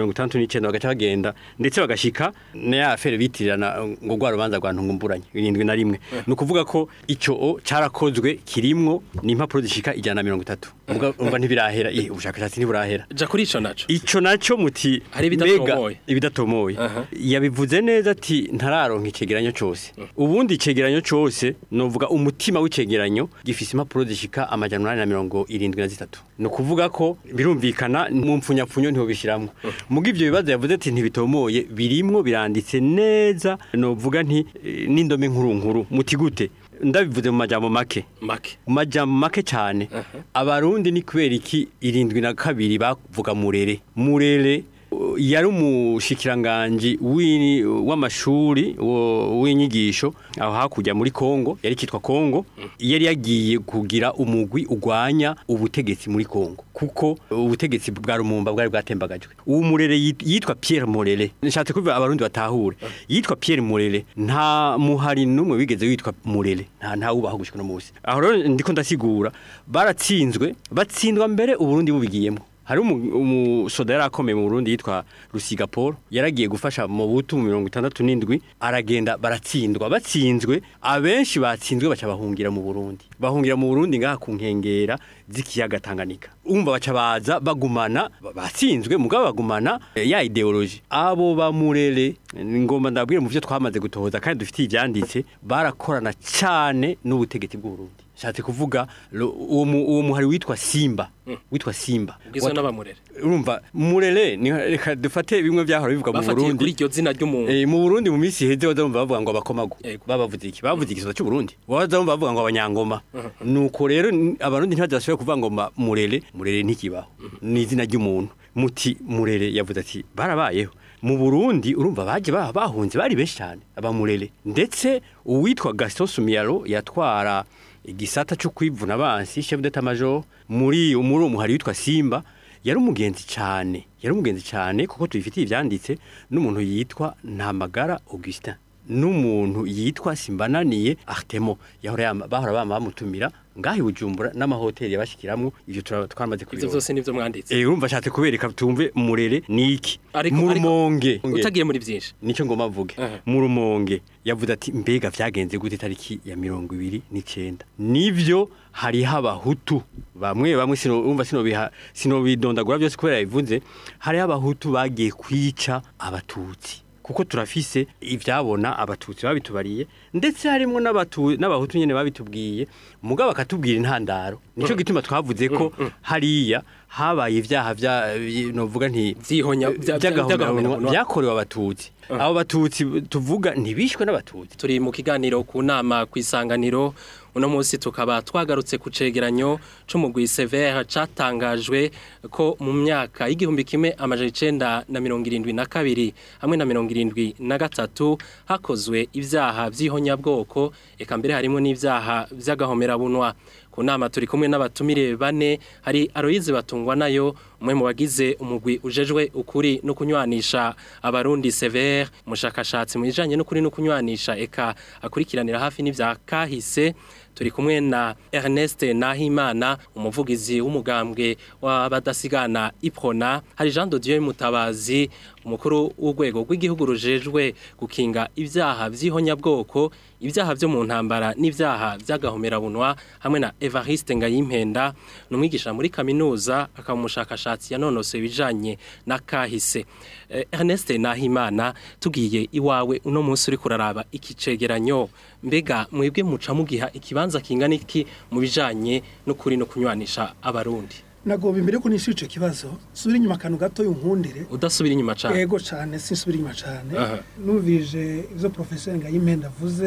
69 bagaca bagenda ndetse bagashika na ya fere bitirirana ngo rwa rubanza rwa ntungumburanye irindwi na rimwe ni ukuvuga ko icyo o carakozwe kirimwo ni impapuro zishika ijana na mirongo itatu Ubwo umva ntibirahera eh, ubushakashatsi ntiburahera ja kuri ico naco ico naco muti Hari ibidatomoye. mega- ibidatomoye Aha. yabivuze neza ati ntararonka icegeranyo cose ubundi icegeranyo cose novuga umutima w'icegeranyo gifise impapuro zishika amajana umunani na mirongo irindwi na zitatu ni ukuvuga ko birumvikana mu mpfunyapfunyo ntibishiramwo muga ivyo bibazo yavuze ati ntibitomoye birimwo biranditse neza novuga nti eh, n'indome nkuru nkuru muti gute ndabivuze mu majambo make make mu majambo make cyane abarundi ni kubera iki irindwi na kabiri bavuga murere murere uh, yari umushikiranganji w'i- w'amashuri wo- w'inyigisho aho hakurya muri Kongo yari kitwa Kongo yari yagiye kugira umugwi ugwanya ubutegetsi muri Kongo kuko ubutegetsi bwa Rumumba bwari bwatembagajwe uwo murere yit- yitwa Pierre Murere nishatse kuvuga abarundi batahure yitwa Pierre Murere nta muhari numwe wigeze witwa Murere nta nta ubaho gushika no munsi aho rero ndiko ndasigura baratsinzwe batsindwa mbere uburundi bubigiyemo hari umu- umusoda yari akomeye mu Burundi yitwa Rusiga Paul yaragiye gufasha mu butu mu mirongo itandatu n'indwi aragenda baratsindwa batsinzwe abenshi batsinzwe baca bahungira mu Burundi bahungira mu Burundi ngaha ku nkengera z'ikiyaga Tanganyika umva baca baza bagumana ba- batsinzwe mugabo bagumana eh, ya ideology abo bamurere ngomba ndabwire mu byo twamaze gutohoza kandi dufitiye ibyanditse barakorana cyane n'ubutegetsi bw'u Burundi shatse kuvuga lo- uwo mu- uwo muhari witwa Simba witwa Simba ugizwe Wat- n'abamurere urumva murere ni reka dufate bimwe byahora bivuga mu bafatiye kuri Burundi iryo zina ry'umuntu Eh, mu Burundi mu minsi iheze bazumva bavuga ngo abakomago Yego. babavuze iki bavuze igisoza cy'u Burundi bazumva bavuga ngo abanyangoma nuko rero n- abarundi ntibazashobora kuvuga ngo ma- murere murere ntikibaho ni izina ry'umuntu muti murere yavuze ati barabayeho mu Burundi urumva baje ba- bahunze bari benshi cyane abamurere ndetse uwitwa Gaston Sumiyaro yatwara igisata cyo kwivuna abansi chef d'état major muri muri uwo muhari witwa Simba yari umugenzi cyane yari umugenzi cyane kuko tubifitiye ibyanditse n'umuntu yitwa Ntamagara Augustin n'umuntu yitwa Simbananiye Artemo yahora yama- bahora bama bamutumira ngaho i Bujumbura n'amahoteli yabashikiramwo ivyo tura- twamaze ivyo kubibona vyose nivyo mwanditse eh urumva ashatse kubereka tumve murere niki Ariko- mu ariko rumonge utagiye muri vyinshi nicyo ngoma mvuge Aha. mu rumonge yavuze ati mbega vyagenze gute tariki ya mirongo ibiri n'icenda nivyo hariho abahutu bamwe bamwe sino umva sino biha sino bidondagura byose kubera yabivuze hariho abahutu bagiye kwica abatutsi kuko turafise ivyabona abatutsi babitubariye ndetse harimo n'abatu n'abahutu nyene babitubwiye mugabo bakatubwira intandaro nico gituma twavuze ko hariya habaye ivyaha vya novuga nti Vyihonya- vya- vya- by'agahomerabunwa vy'agahomerabunwa. byakorewe abatutsi abo batutsi tuvuga ntibishwe n'abatutsi turi mu kiganiro ku nama ku isanganiro uno munsi tukaba twagarutse ku cegeranyo c'umugwi severe catangajwe ko mu myaka y'igihumbi kimwe amajana icenda na mirongo irindwi na kabiri hamwe na mirongo irindwi na gatatu hakozwe ivyaha vy'ihonyabwoko eka mbere harimo n'ivyaha vy'agahomerabunwa ku nama turi kumwe n'abatumire bane hari Aloyize batungwa nayo umwe mu bagize umugwi ujejwe ukuri no kunywanisha abarundi severe umushakashatsi mu bijanye n'ukuri no kunywanisha eka akurikiranira hafi n'ivya kahise turi kumwe na Ernest Nahimana umuvugizi w'umugambwe w'abadasigana Iprona hari Jean de Dieu Mutabazi umukuru w'urwego rw'igihugu rujejwe gukinga ivyaha vy'ihonyabwoko ibyaha byo mu ntambara n'ibyaha by'agahomerabunwa hamwe na Evariste Ngayimpenda ni umwigisha muri kaminuza akaba umushakashatsi yanonose ibijanye na kahise Eh, Ernest Nahimana tugiye iwawe uno munsi uri kuraraba iki cegeranyo mbega mwebwe muca mugiha ikibanza kingana iki mu bijanye n'ukuri no kunywanisha abarundi nagomba imbere ko nishyura icyo kibazo subira inyuma akantu gato yunkundire udasubira inyuma cane yego cyane sinsubira inyuma cyane Aha. numvije ibyo porofeseri ngayimpenda avuze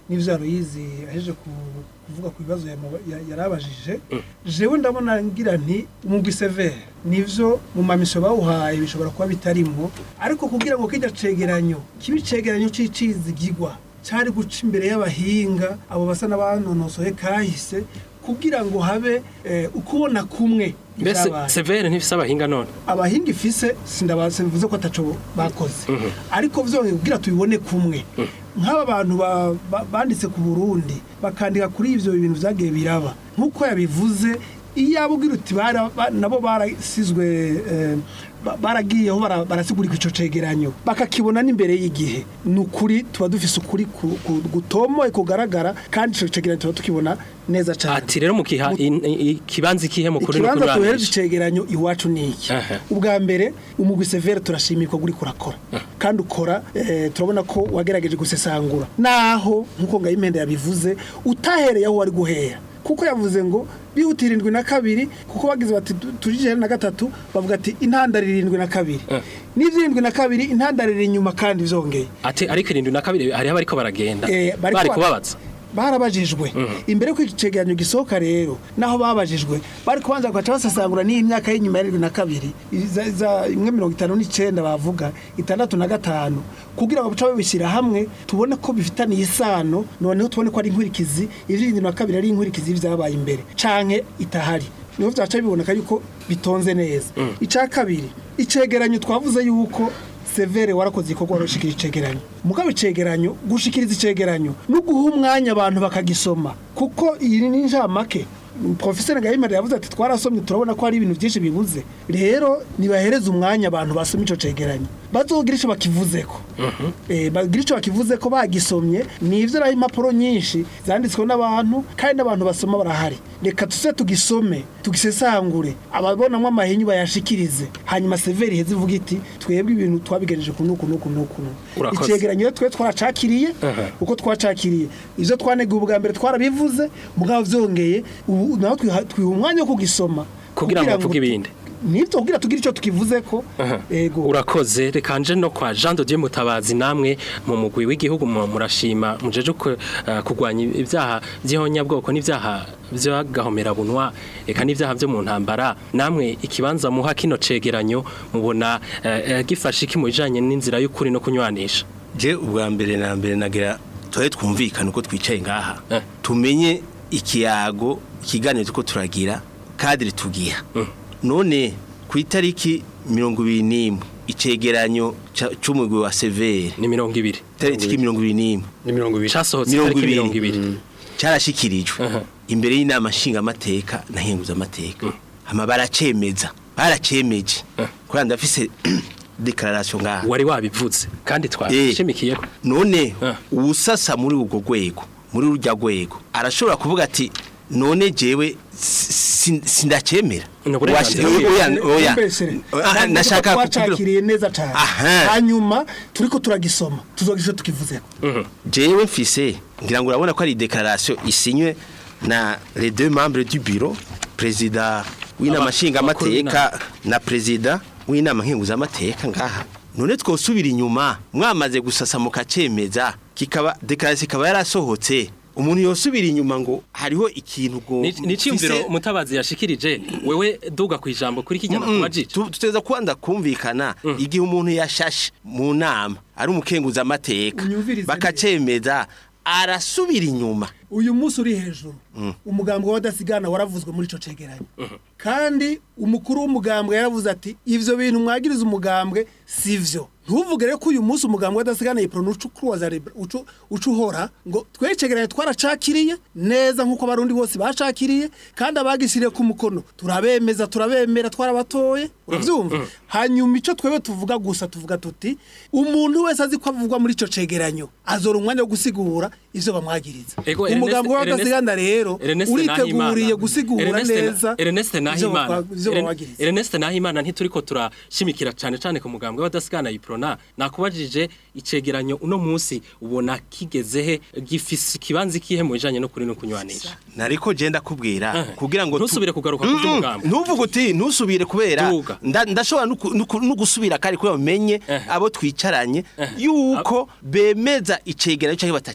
n'ivyo Aloyizi aheje ku- kuvuga ku bibazo yamu- ya- yarabajije jewe ndabona ngira nti umugwi severe nivyo mu mamisho bawuhaye bishobora kuba bitarimwo ariko kugira ngo kijya cegeranyo kibe icegeranyo c'icizigigwa cari guca imbere y'abahinga abo basa n'abanonosoye kahise kugira ngo habe eh, ukubona kumwe mbese ivyabaye. severe ntifise abahinga none abahinga ifise sindabaze mvuze ko ataco bakoze ariko vyongeye kugira tubibone kumwe nk'aba bantu ba- ba- banditse ku Burundi bakandika kuri ivyo bintu vyagiye biraba nk'uko yabivuze iyo abubwira uti bara- ba- nabo barasizwe eh, ba- baragiyeho bara- barasigurika ico cegeranyo bakakibona n'imbere y'igihe ni ukuri tuba dufise ukuri ku- ku- gutomoye kugaragara kandi ico cegeranyo tuba tukibona neza cane ati rero mukiha in- i- ikibanza ikihe mukuri no ikibanza tuhereje kunywanisha icegeranyo iwacu ni iki Aha. ubwa mbere umugwi severe turashimira ko uri kurakora kandi ukora eh, turabona ko wagerageje gusesangura naho nk'uko ngayimpende yabivuze utahereye aho wari guhera kuko yavuze ngo bihutira irindwi na kabiri kuko bagize bati tu- turi ijana na gatatu bavuga ati intandaro irindwi na kabiri n'ivy'irindwi na kabiri intandaro iri inyuma kandi vyongeye ati ariko irindwi na kabiri hariho abariko baragenda Eh, bariko bari ba- kubabaza barabajijwe imbere y'uko iki cegeranyo gisohoka rero naho babajijwe bari kubanza bagaca basesangura n'iyi myaka y'inyuma ya rindwi na kabiri iza- iza- imwe mirongo itanu n'icenda bavuga itandatu na gatanu kugira ngo baca babishyira hamwe tubone ko bifitaniye isano noneho tubone ko ari inkurikizi ivy'irindwi na kabiri ari inkurikizi y'ivyabaye imbere canke itahari niho vyaca biboneka yuko bitonze neza ica kabiri icegeranyo twavuze yuko severe warakoze igikorwa warushikira icegeranyo mugabo icegeranyo gushikiriza icegeranyo no guha umwanya abantu bakagisoma kuko iyi ni njamake profeseri gahimari yavuze ati twarasomye turabona ko hari ibintu byinshi bibuze rero nibahereze umwanya abantu basoma ico cegeranyo bazogira ico bakivuzeko eh bagira ico bakivuzeko bagisomye nivyo raho impapuro nyinshi zanditswe n'abantu kandi n'abantu basoma barahari reka tuse tugisome tugisesangure ababonamwo amahinyu bayashikirize hanyuma severi iheze ivuga iti twebwe ibintu twabigejeje ku nuku nuku nuku nuku." Urakoze. icegeranyo rero twe twaracakiriye Aha. uko twacakiriye ivyo twaneguye ubwa mbere twarabivuze mugabo vyongeye ubu naho twiha twiha umwanya wo kugisoma Kugira ngo bavuge ibindi. nivyo kugira tugire ico tukivuzeko ego urakoze reka nje no kwa Jean de Dieu Mutabazi namwe mu mugwi w'igihugu mu- murashima mujeje ku- eh, kurwanya ibyaha by'ihonyabwoko n'ibyaha by'agahomera bunwa eka n'ibyaha byo mu ntambara namwe ikibanza muha kino cegeranyo mubona eh, eh, gifashe iki mu bijanye n'inzira y'ukuri no kunywanisha je ubwa mbere na mbere nagira tuhe twumvikane uko twicaye ngaha Eh. tumenye ikiyago ikiganiro tuko turagira kadiri tugiha none ku itariki mirongo ibiri n'imwe icegeranyo ca- c'umugwi wa severe ni mirongo ibiri itariki mirongo ibiri n'imwe ni mirongo ibiri casohotse mirongo itariki ibiri mirongo ibiri carashikirijwe Aha. imbere y'inama nshingamateka na henguzamateka hama baracemeza baracemeje kubera ndafise declaration ngaha wari wabivuze kandi twashimikiyeko none Ah. uwusasa muri urwo rwego muri rurya rwego arashobora kuvuga ati none jewe si- sindacemera Ni uburenganzira Washi- bwiwe. oya, oya. Mbese, Ah, ntabwo nashaka kugira- twacakiriye neza cyane Aha. hanyuma turiko turagisoma tuzogira ico tukivuzeko jewe mfise ngira ngo urabona ko ari declaration isinywe na les deux membres du bureau président w'inama Aba- nshingamateka na président w'inama nkenguzamateka ngaha none twosubira inyuma mwamaze gusasa mukacemeza kikaba declaration ikaba yarasohotse umuntu yosubira inyuma ngo hariho ikintu ngo ni ciyumviro mfise- mutabazi yashikirije wewe duga ku ijambo kuri kijyana Mm, kubajije tu- tuteza kwanda kumvikana igihe umuntu yashashe mu nama ari umukenguza amateka Unyumvirize bakacemeza arasubira inyuma uyu munsi uri hejuru umugambwe w'abadasigana waravuzwe muri ico cegeranyo kandi umukuru w'umugambwe yaravuze ati ivyo bintu mwagiriza umugambwe sivyo ntuvuge rero ko uyu munsi umugambwe w'abadasigana yiprona uca ukuruwaza uca uca uhora ngo twecegeranye twaracakiriye neza nk'uko abarundi bose bacakiriye kandi abagishyiriye ku mukono turabemeza turabemera twarabatoye uravyumva hanyuma ico twebwe tuvuga gusa tuvuga tuti umuntu wese azi ko avugwa muri ico cegeranyo azora umwanya wo gusigura ivyo bamwagiriza Ego, umugambi Ernest- w'abadasigana rero Ernest uriteguriye Nahimana. gusigura Ernest Na- neza Ernest ivyo Nahimana bakwa- ivyo Eren- bawagiriza Ernest Nahimana ntituriko turashimikira cyane cyane ku mugambwe w'abadasigana yiprona nakubajije icegeranyo uno munsi ubona kigeze he gifise ikibanza ikihe mu bijanye no kuri no kunywanisha nariko je ndakubwira Eh. kugira ngo tu- Ntusubire kugaruka ku Mm, mm, vy'umugambi. ntuvuge uti ntusubire kubera Duga. nda- ndashobora no ku- no ku- no gusubira kari kubera umenye Eh. abo twicaranye yuko bemeza icegeranyo cyangwa batacemeza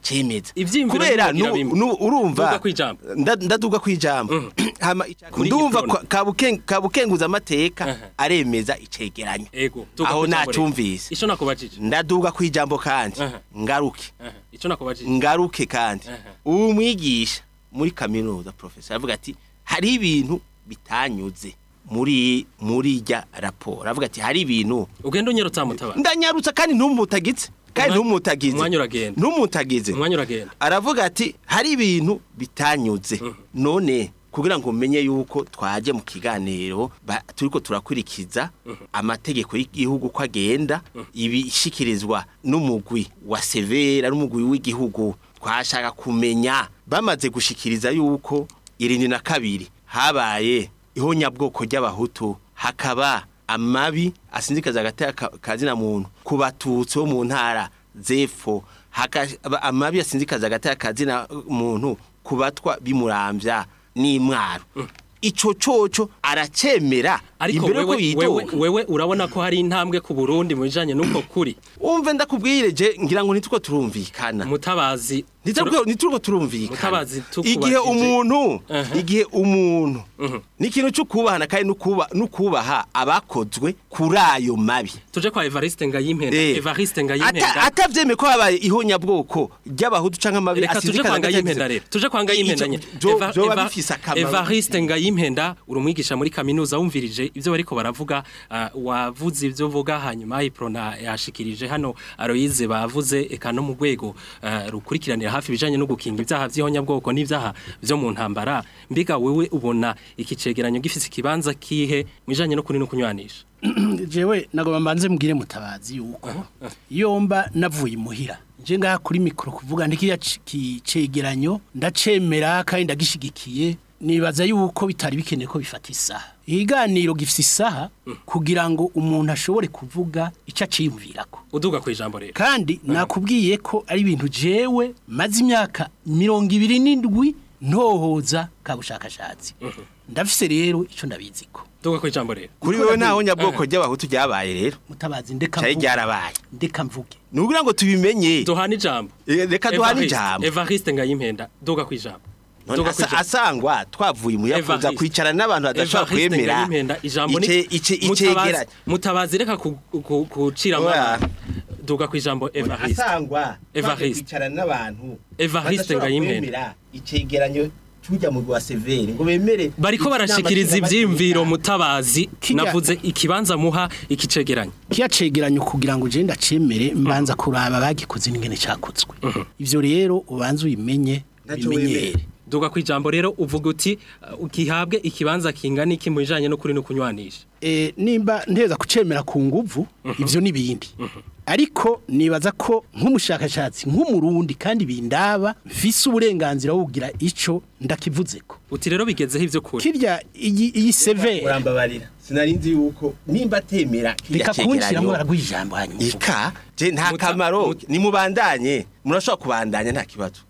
neza Ivyiyumviro kubera ntimugira nu- bimwe. nu- urumva Duga kwijambo. nda- ndaduga kwijambo hama ica- Muri ndumva gitondo. kwa- kabuken- kabukenguza amateka Aha. aremeza icegeranyo ego duga aho kwijambo rero. nacumvise ico nakubajije ndaduga kwijambo kandi Aha. ngaruke Aha, ico nakubajije ngaruke kandi Aha. ubu mwigisha muri kaminuza professor avuga ati hari ibintu bitanyuze muri muri rya raporo avuga ati hari ibintu ugenda unyerutsa mutabara ndanyarutsa kandi ntumutagize kandi Umwa- ntumutagize umwanya uragenda. ntumutagize umwanya uragenda aravuga ati hari ibintu bitanyuze none kugira ngo umenye yuko twaje mu kiganiro ba- turiko turakurikiza amategeko y'igihugu ko agenda ibishikirizwa n'umugwi wa severa n'umugwi w'igihugu twashaka kumenya bamaze gushikiriza yuko irindwi na kabiri habaye ihonyabwoko ry'abahutu hakaba amabi asinzikaza agateka kazina muntu ku batutsi bo mu ntara zepfo hakaba amabi asinzikaza agateka kazina muntu ku batwa bimurambya n'imwaro ico coco aracemera ariko imbere ko wewe, wewe, yidoga wewe urabona ko hari intambwe ku Burundi mu bijanye n'uko kuri umve ndakubwire je ngira ngo nituko turumvikana mutabazi Nituko nituko turumvikana Mutabazi tukubajije. igihe umuntu Aha. igihe umuntu Mhm. ni ikintu cyo kubahana kandi nukuba nukubaha abakozwe kuri ayo mabi tuje kwa Evariste Ngayimpenda Eh. Evariste Ata- Ngayimpenda atavyeme ko habaye ihonyabwoko ry'abahutu canke amabi reka tuje kwa Ngayimpenda rero tuje kwa Ngayimpenda nyene Eva- vyoba Eva- bifise akamaro Evariste Ngayimpenda uri umwigisha muri kaminuza wumvirije ivyo bariko baravuga ah, wavuze ivyo vuga hanyuma iprona yashikirije hano Aloyize bavuze eka no mu rwego ah, rukurikiranira hafi bijanye no gukinga ivyaha vy'ihonyabwoko n'ivyaha vyo mu ntambara mbiga wewe ubona iki cegeranyo gifise ikibanza kihe mwijanye no kuri no kunywanisha jewe nagomba mbanze mbwire mutabazi yuko iyo mba navuye imuhira nje ngaha kuri mikoro kuvuga ntikiriya cegeranyo ndacemera kandi ndagishigikiye nibaza yuko bitari bikeneye ko bifata isaha ikiganiro gifite isaha kugira ngo umuntu ashobore kuvuga icyo aciyumvirako uduga ku ijambo rero kandi nakubwiye ko ari ibintu jewe maze imyaka mirongo ibiri n'indwi ntohoza ka bushakashatsi ndafise rero icyo ndabiziko duga ku ijambo rero kuri wewe nta honyabwoko ry'abahutu ryabaye rero mutabazi ndeka cyari mvuge ryarabaye ndeka mvuge ni ukugira ngo tubimenye duhana ijambo Eh, reka duhane Evariste- ijambo Evariste Ngayimpenda duga ku ijambo None Duga ku asa- ijambo. asangwa twavuye umuyakuza Evariste. kwicara n'abantu badashobora Evariste kwemera Ngayimpenda ijambo ni ice- ice- Mutabazi- icegera mutabazi reka ku- ku- kucira Oya. amabanga duga ku ijambo Evariste asangwa Evariste. kwicara n'abantu Evariste badashobora Ngayimpenda. kwemera icegeranyo tujya mu rwa severe ngo bemere bariko barashikiriza inama ivyiyumviro nshingamateka. mutabazi Kirya- navuze ikibanza muha ikicegeranyo kiya cegeranyo kugira ngo ugende acemere mbanza kuraba bagikoze n'ingene cakozwe ivyo rero ubanza ubimenye Ntaco bimenyere wemera. duga ku ijambo rero uvuga uti uh, gihabwe ikibanza kingana iki mu bijanye no kuri no kunywanisha e, nimba nteza kucemera ku nguvu ivyo n'ibindi ariko nibaza ko nk'umushakashatsi nk'umurundi kandi bindaba mfise uburenganzira wo kugira ico ndakivuzeko uti rero bigezeho ivyo kuri kirya iyi iyi severe urambabarira sinari nzi yuko nimba atemera reka kiriya kunshiramo cegeranyo baraguha ijambo hanyuma uvuge. ika je nta Muta- kamaro muta- nimubandanye murashobora kubandanya nta kibazo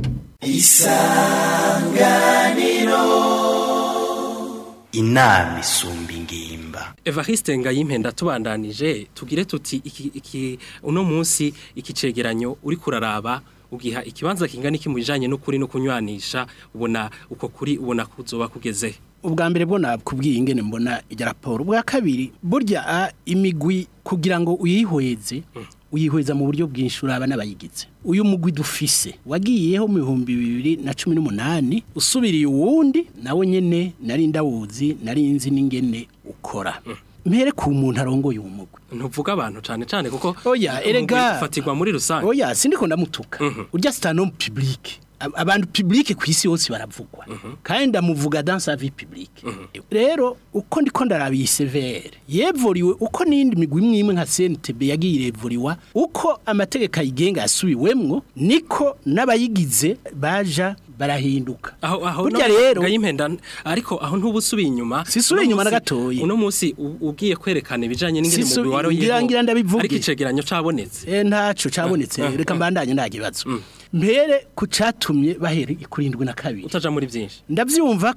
inama isumba ingimba Evariste Ngayimpenda tubandanije tugire tuti iki, iki uno munsi ikicegeranyo uri kuraraba ugiha ikibanza kingana iki mu bijanye no kuri no kunywanisha ubona uko kuri ubona kuzoba kugeze ubwa mbere bwo nakubwiye ingene mbona ijya raporo ubwa kabiri burya a, imigwi kugira ngo uyihweze uyihweza mu buryo bwinshi uraba n'abayigize uyu mugwi dufise wagiyeho mu bihumbi bibiri na cumi n'umunani usubiriye uwundi nawe nyene nari ndawuzi nari nzi n'ingene ukora mpere ku muntu arongoye uwo mugwi ntuvuga abantu cane cane kuko Oya, umugwi erega. ufatirwa muri rusange oya sindiko ndamutuka urya sitano public Ab- abantu public ku isi yose baravugwa kandi ndamuvuga dans sa vie publique rero uko ndiko ndaraba iyi severe yevuriwe uko n'indi migwi imwe imwe nka CNTB yagiye irevuriwa uko amategeko ayigenga yasubiwemwo niko n'abayigize baja barahinduka aho aho burya no- rero Ngayimpenda ariko aho ntubusubiye inyuma Sisubiye Uno inyuma na munsi- gatoyi. uno munsi u- ugiye kwerekana ibijanye n'ingene Sisu- umugwi waroyeho ngira- ngira ndabivuge. ariko icegeranyo cabonetse Eh ntaco cabonetse reka mbandanye nta kibazo mbere ku catumye bahera kurindwi na kabiri utaja muri byinshi ndabyumva ko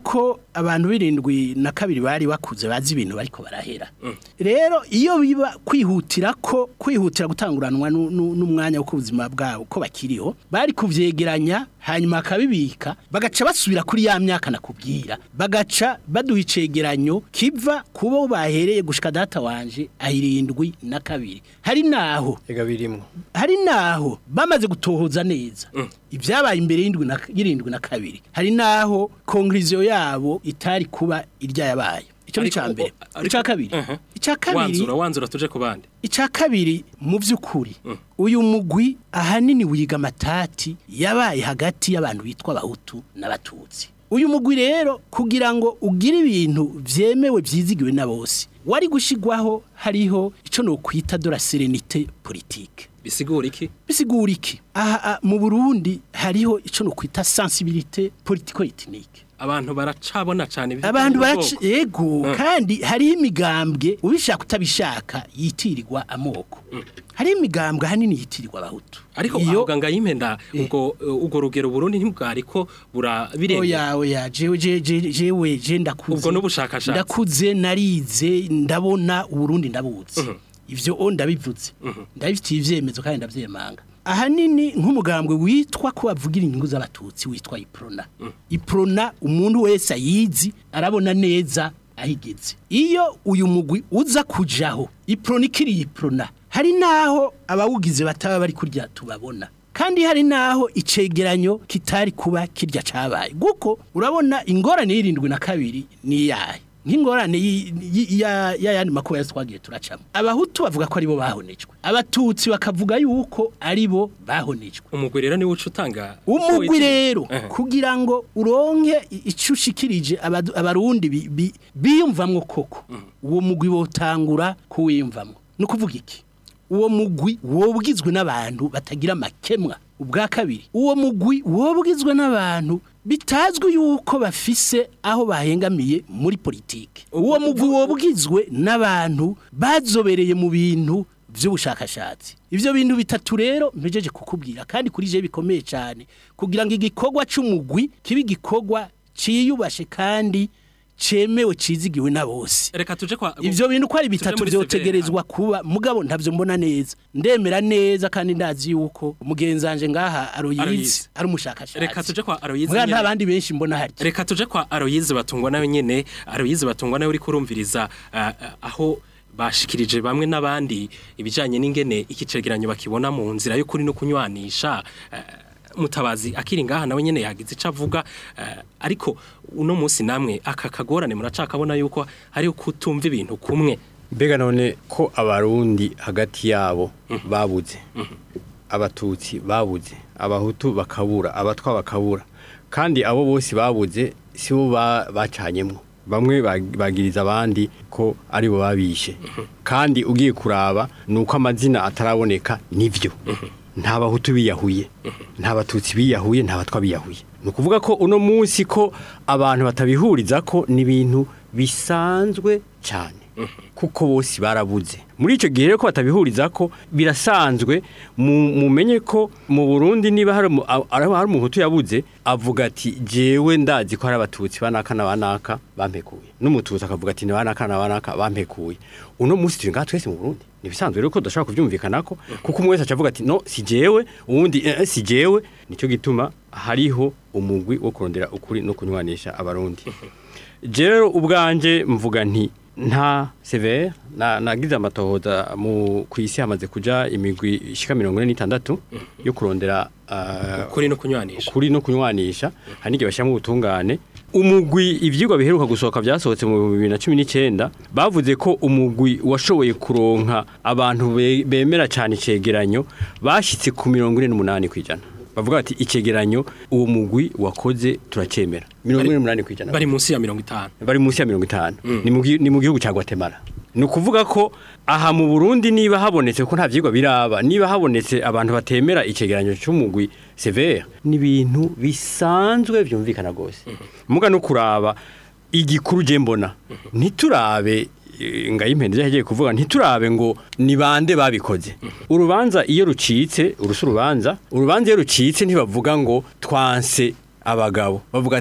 abantu birindwi na kabiri bari bakuze bazi ibintu bariko barahera rero iyo biba kwihutira ko kwihutira gutanguranwa nu- nu- n'umwanya wo kubuzima bwabo ko bakiriho bari kuvyegeranya hanyuma akabibika bagaca basubira kuri ya myaka nakubwira bagaca baduha icegeranyo kiva kubo bahereye gushika data wanje ahirindwi na kabiri hari naho ega birimwo hari naho bamaze gutohoza neza ibyabaye imbere y'indwi na y'irindwi na kabiri hari naho konkuriziyo yabo itari kuba irya yabaye icyo ni Ariko- icya mbere ariko- icya kabiri Aha. icya kabiri wanzura wanzura tuje ku bandi icya kabiri mu by'ukuri uyu mugwi ahanini wiga amatati yabaye hagati y'abantu bitwa abahutu n'abatutsi uyu mugwi rero kugira ngo ugire ibintu byemewe byizigiwe na bose wari gushyirwaho hariho icyo nokwita de la serenite politike bisigura iki bisigura iki aha ah, mu Burundi hariho icyo nokwita sensibilité politico ethnique abantu baracabona cyane ibyo abantu by'ubwoko. baraci yego kandi hariho imigambwe ubishaka utabishaka yitirirwa amoko hariho imigambwe ahanini yitirirwa abahutu ariko iyo avuga ngo ayimenda ubwo ubwo rugero Burundi ntibwari ko burabirengera oya oya jewe je- je- jewe je ndakuze Ubwo n'ubushakashatsi. ndakuze narize ndabona uburundi ndabuzi ivyo o ndabivuze ndabifitiye ivyemezo kandi ndavyemanga ahanini nk'umugambwe witwa ko bavugira inyungu z'abatutsi witwa iprona iprona umuntu wese ayizi arabona neza ahigeze iyo uyu mugwi uza kujaho iprona ikiri iprona hari naho abawugize bataba bari kurya tubabona kandi hari naho icegeranyo kitari kuba kirya cabaye guko urabona ingorane y'irindwi na kabiri ni yahe nk'ingorane yi- yi- ya ya yandi makuba yose twagiye turacamo abahutu bavuga ko aribo bahonejwe abatutsi bakavuga yuko aribo bahonejwe umugwi rero niwe uca utanga umugwi rero Aha. kugira ngo uronke i- ico ushikirije abadu- abarundi bi- bi- biyumvamwo koko uwo mugwi wotangura kuwiyumvamwo ni ukuvuga iki uwo mugwi wobwizwe n'abantu batagira amakemwa ubwa kabiri uwo mugwi wobwizwe n'abantu bitazwi yuko bafise aho bahengamiye muri politike uwo mugwi wobwizwe n'abantu bazobereye mu bintu by'ubushakashatsi ivyo bintu bitatu rero mpejeje kukubwira kandi kuri je bikomeye cyane kugira ngo igikorwa c'umugwi kibe igikorwa ciyubashe kandi cemewe cizigiwe na bose reka tuje kwa ivyo bintu ko ari tuje bitatu muri vyotegerezwa kuba mugabo ntavyo mbona neza ndemera neza kandi ndazi yuko umugenzanje ngaha Aloyizi. aroyizi ari umushakashatsi reka tuje kwa Aloyizi muga nyene. nta bandi benshi mbona hari reka tuje kwa Aloyizi batungwa nayo nyene Aloyizi batungwa nayo uri kurumviriza ah, ah, aho bashikirije bamwe n'abandi ibijanye n'ingene iki cegeranyo bakibona mu nzira y'ukuri no kunywanisha ah, mutabazi akiri ngaha nawe nyene yagize ico avuga ah, ariko uno munsi namwe aka kagorane muracakabona yuko hari kutumva ibintu kumwe mbega none ko abarundi hagati yabo babuze abatutsi babuze abahutu bakabura abatwa bakabura kandi abo bose babuze si bo ba- bacanyemwo bamwe bag- bagiriza abandi ko ari bo babishe kandi ugiye kuraba ni uko amazina ataraboneka nivyo nta bahutu biyahuye nta batutsi biyahuye nta batwa biyahuye ni ukuvuga ko uno munsi ko abantu batabihuriza ko ni ibintu bisanzwe cyane kuko bose barabuze muri icyo gihe rero ko batabihuriza ko birasanzwe mu- mumenye ko mu burundi niba hari umu- a- ari- hari umuhutu yabuze avuga ati jewe ndazi ko hari abatutsi banaka na banaka bampekuye n'umututsi akavuga ati ni banaka na banaka bampekuye uno munsi turi ngaha twese mu burundi ni ibisanzwe rero ko tudashobora kubyumvikana ko kuko umwe wese aca avuga ati no si jewe uwundi eh, eh, si jewe nicyo gituma hariho umugwi wo kurondera ukuri no kunywanisha abarundi rero ubwanje mvuga nti nta severe na nagize amatohoza mu ku isi hamaze kuja imigwi ishika mirongo ine n'itandatu yo kurondera ah, kuri no kunywanisha ukuri no kunywanisha hari n'igihe bashyiramo ubutungane umugwi ivyigwa biheruka gusohoka byasohotse mu bibiri na cumi n'icyenda bavuze ko umugwi washoboye kuronka abantu be- bemera cyane icegeranyo bashyitse ku mirongo ine n'umunani ku ijana bavuga bati icegeranyo uwo mugwi wakoze turacemera mirongo ine n'umunani ku ijana bari munsi ya mirongo itanu bari munsi ya mirongo itanu ni mu gi- ni mu gihugu cya Guatemala ni ukuvuga ko aha mu Burundi niba habonetse ko nta vyigwa biraba niba habonetse abantu batemera icegeranyo cy'umugwi severe ni ibintu bisanzwe vyumvikana gose muga no kuraba igikuru je mbona ntiturabe eh, ngayimpende yagiye kuvuga ntiturabe ngo ni bande babikoze urubanza iyo rucitse urusu urubanza urubanza iyo rucitse ntibavuga ngo twanse abagabo bavuga ati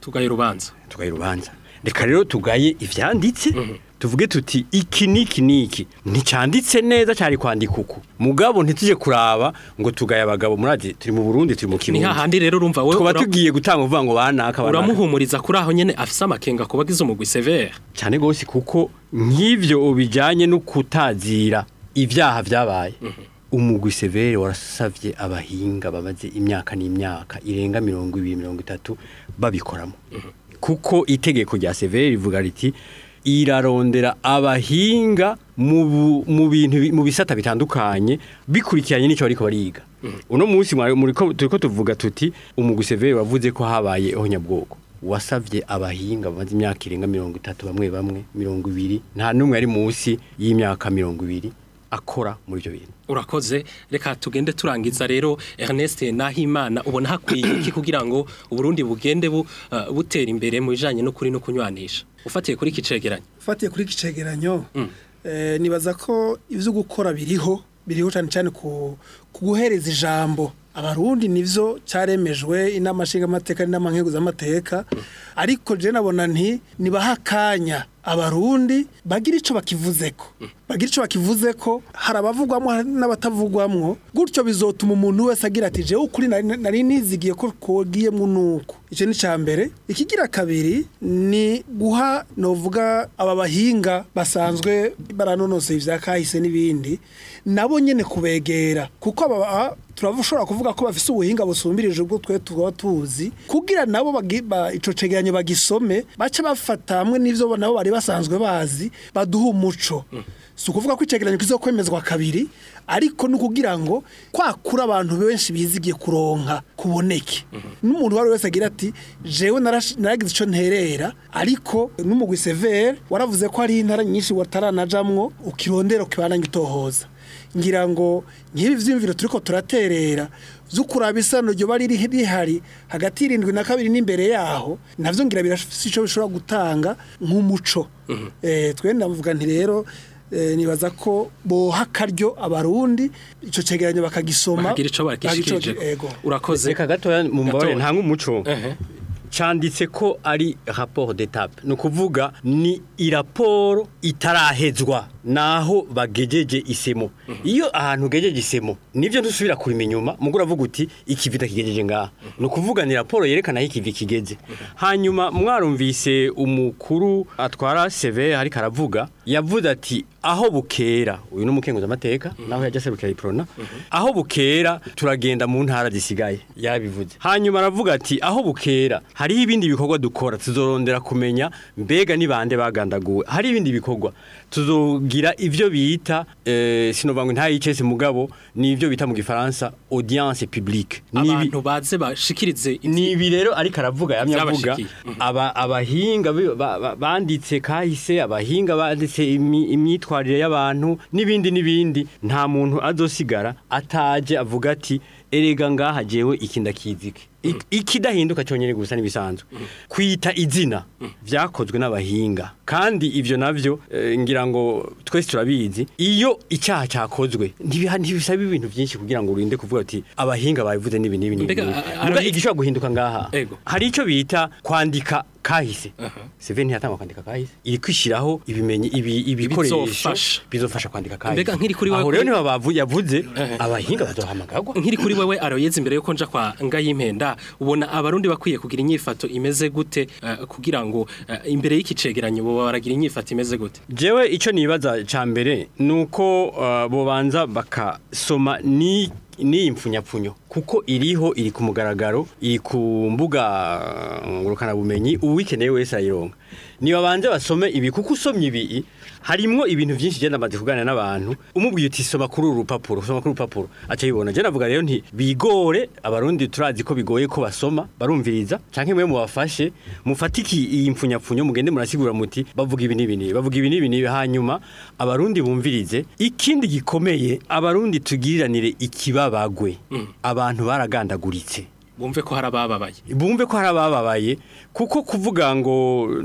tugaye urubanza tugaye urubanza reka rero tugaye ivyanditse tuvuge tuti iki niki niki nticanditse neza cyari kwandika uku mugabo ntituje kuraba ngo tugaye abagabo muraje turi mu Burundi turi mu ni Kirundi hahandi rero urumva wewe tuba ura- tugiye gutanga uvuga ngo banaka banaka uramuhumuriza kuri aho nyene afise amakenga ku bagize umugwi severe cyane gose kuko nk'ivyo bijanye no kutazira ibyaha vyabaye umugwi severe warasavye abahinga bamaze imyaka n'imyaka irenga mirongo ibiri mirongo itatu babikoramo kuko itegeko rya severe rivuga riti irarondera abahinga mu bu- mu bintu bi- mu bisata bitandukanye bikurikiranye n'icyo bariko bariga uno munsi mwari- muriko turiko tuvuga tuti umugwi severe wavuze ko habaye ihonyabwoko wasavye abahinga bamaze imyaka irenga mirongo itatu bamwe bamwe mirongo ibiri nta n'umwe ari munsi y'imyaka mirongo ibiri akora muri ibyo bintu urakoze reka tugende turangiza rero Ernest Nahimana ubona hakwiye iki kugira ngo uburundi bugende bu, uh, butera imbere mu bijanye no kuri no kunywanisha ufatiye kuri kicegeranyo ufatiye kuri iki cegeranyo eh, nibaza ko ibyo gukora biriho biriho cyane cyane ku ku guhereza ijambo abarundi nivyo cyaremejwe inama nshingamateka n'inama nkeguzamateka ariko je nabona nti nibaha akanya abarundi bagira ico bakivuzeko bagira ico bakivuzeko hari abavugwamwo n'abatavugwamwo gutyo bizotuma umuntu wese agira ati jewe ukuri nari nari nizigiye ko kogiyemwo nuko ico ni ca mbere ikigira kabiri ni guha novuga aba bahinga basanzwe baranonoseye ivya kahise n'ibindi nabo nyene kubegera kuko aba turashobora kuvuga ko bafise ubuhinga busumbirije ubwo twe tuba tuzi kugira nabo bagi- ba- ico cegeranyo bagisome bace bafata hamwe n'ivyo nabo bari basanzwe bazi baduha umuco si ukuvuga ko icegeranyo kizokwemezwa kabiri ariko ni ukugira ngo kwakura abantu benshi bizigiye kuronka kuboneke n'umuntu uwo ari we wese agira ati jewe narash- naragize icyo nterera ariko n'umugwi severe waravuze ko hari intara nyinshi wataranajamwo ukirondera ukibananya utohoza ngira ngo nk'ibi vyiyumviro turiko turaterera vy'ukuraba isano ryo bari riri- rihari hagati y'irindwi na kabiri n'imbere yaho navyo ngira birafise ico bishobora gutanga nk'umuco eh twe ndavuga nti rero eh, nibaza ko boha akaryo abarundi ico cegeranyo bakagisoma bagira ico bagishikije bagico- ego urakoze reka gatoya mu mbabare Gatoya. nta nk'umuco Ehe. canditse ko ari rapport d'étape ni ukuvuga ni iraporo itarahezwa naho bagejeje isemo iyo ahantu ugejeje isemo nibyo ntusubira kurima inyuma mugura avuga uti ikivi kigejeje ngaha ni ukuvuga ni raporo yerekana aho ikivi kigeze hanyuma mwarumvise umukuru atwara seve ariko aravuga yavuze ati aho bukera uyu ni umukenguzamateka naho yajya aserukira iprona aho bukera turagenda mu ntara zisigaye yabivuze hanyuma aravuga ati aho bukera hariho ibindi bikorwa dukora tuzorondera kumenya mbega ni bande bagandaguwe hari ibindi bikorwa tuzogira ivyo bita eh, sinova ngo ntayicese mugabo ni ivyo bita mu gifaransa audience publique Ni ibi- abantu baze bashikirize ni ibi rero ariko aravuga yamye avuga Byabashikiye. aba abahinga bi- ba- ba- banditse kahise abahinga banditse imi- imyitwarire y'abantu n'ibindi n'ibindi nta muntu azosigara ataje avuga ati erega ngaha jewe iki ndakizike Ik- ikidahinduka cyonyine gusa nibisanzwe kwita izina vyakozwe n'abahinga kandi ivyo navyo eh, ngira ngo twese turabizi iyo icyaha cyakozwe ntibiha- ntibisaba ibintu byinshi kugira ngo urinde kuvuga ati abahinga babivuze n'ibi n'ibi n'ibi Mbega, n'ibi." a- Muga arabi- igishobora guhinduka ngaha Ego. hari icyo bita kwandika kahise Seven ntiyatanga kwandika kahise iri kwishyiraho ibimenyi ibi ibikoresho Bizofasha. bizofasha kwandika kahise Mbega nkiri kuri wewe aho rero kuri- niba bavu yavuze abahinga bazohamagarwa nkiri kuri wewe aroyeze imbere yuko nja kwa ngayimpenda ubona abarundi bakwiye kugira inyifato imeze gute eh, kugira ngo eh, imbere y'iki cegeranyo bo baragira inyifato imeze gute jewe icyo nibaza cya mbere ni uko uh, bobanza bakasoma ni ni impfunyapfunyo kuko iriho iri ku mugaragaro iri ku mbuga uh, ngurukanabumenyi uwikeneye wese ayironka nibabanze basome ibi kuko usomye ibi harimwo ibintu byinshi genda amaze kuganira n'abantu umubwiye uti soma kuri uru rupapuro soma kuri uru rupapuro aca yibona je navuga rero nti bigore abarundi turazi ko bigoye ko basoma barumviriza canke mwe mubafashe mufatiki iyi mpfunyapfunyo mugende murasigura muti bavuga ibi n'ibi n'ibi bavuga ibi n'ibi n'ibi hanyuma abarundi bumvirize ikindi gikomeye abarundi tugiriranire ikibabagwe abantu baragandaguritse bumve ko hari abababaye bumve ko hari abababaye kuko kuvuga ngo mm,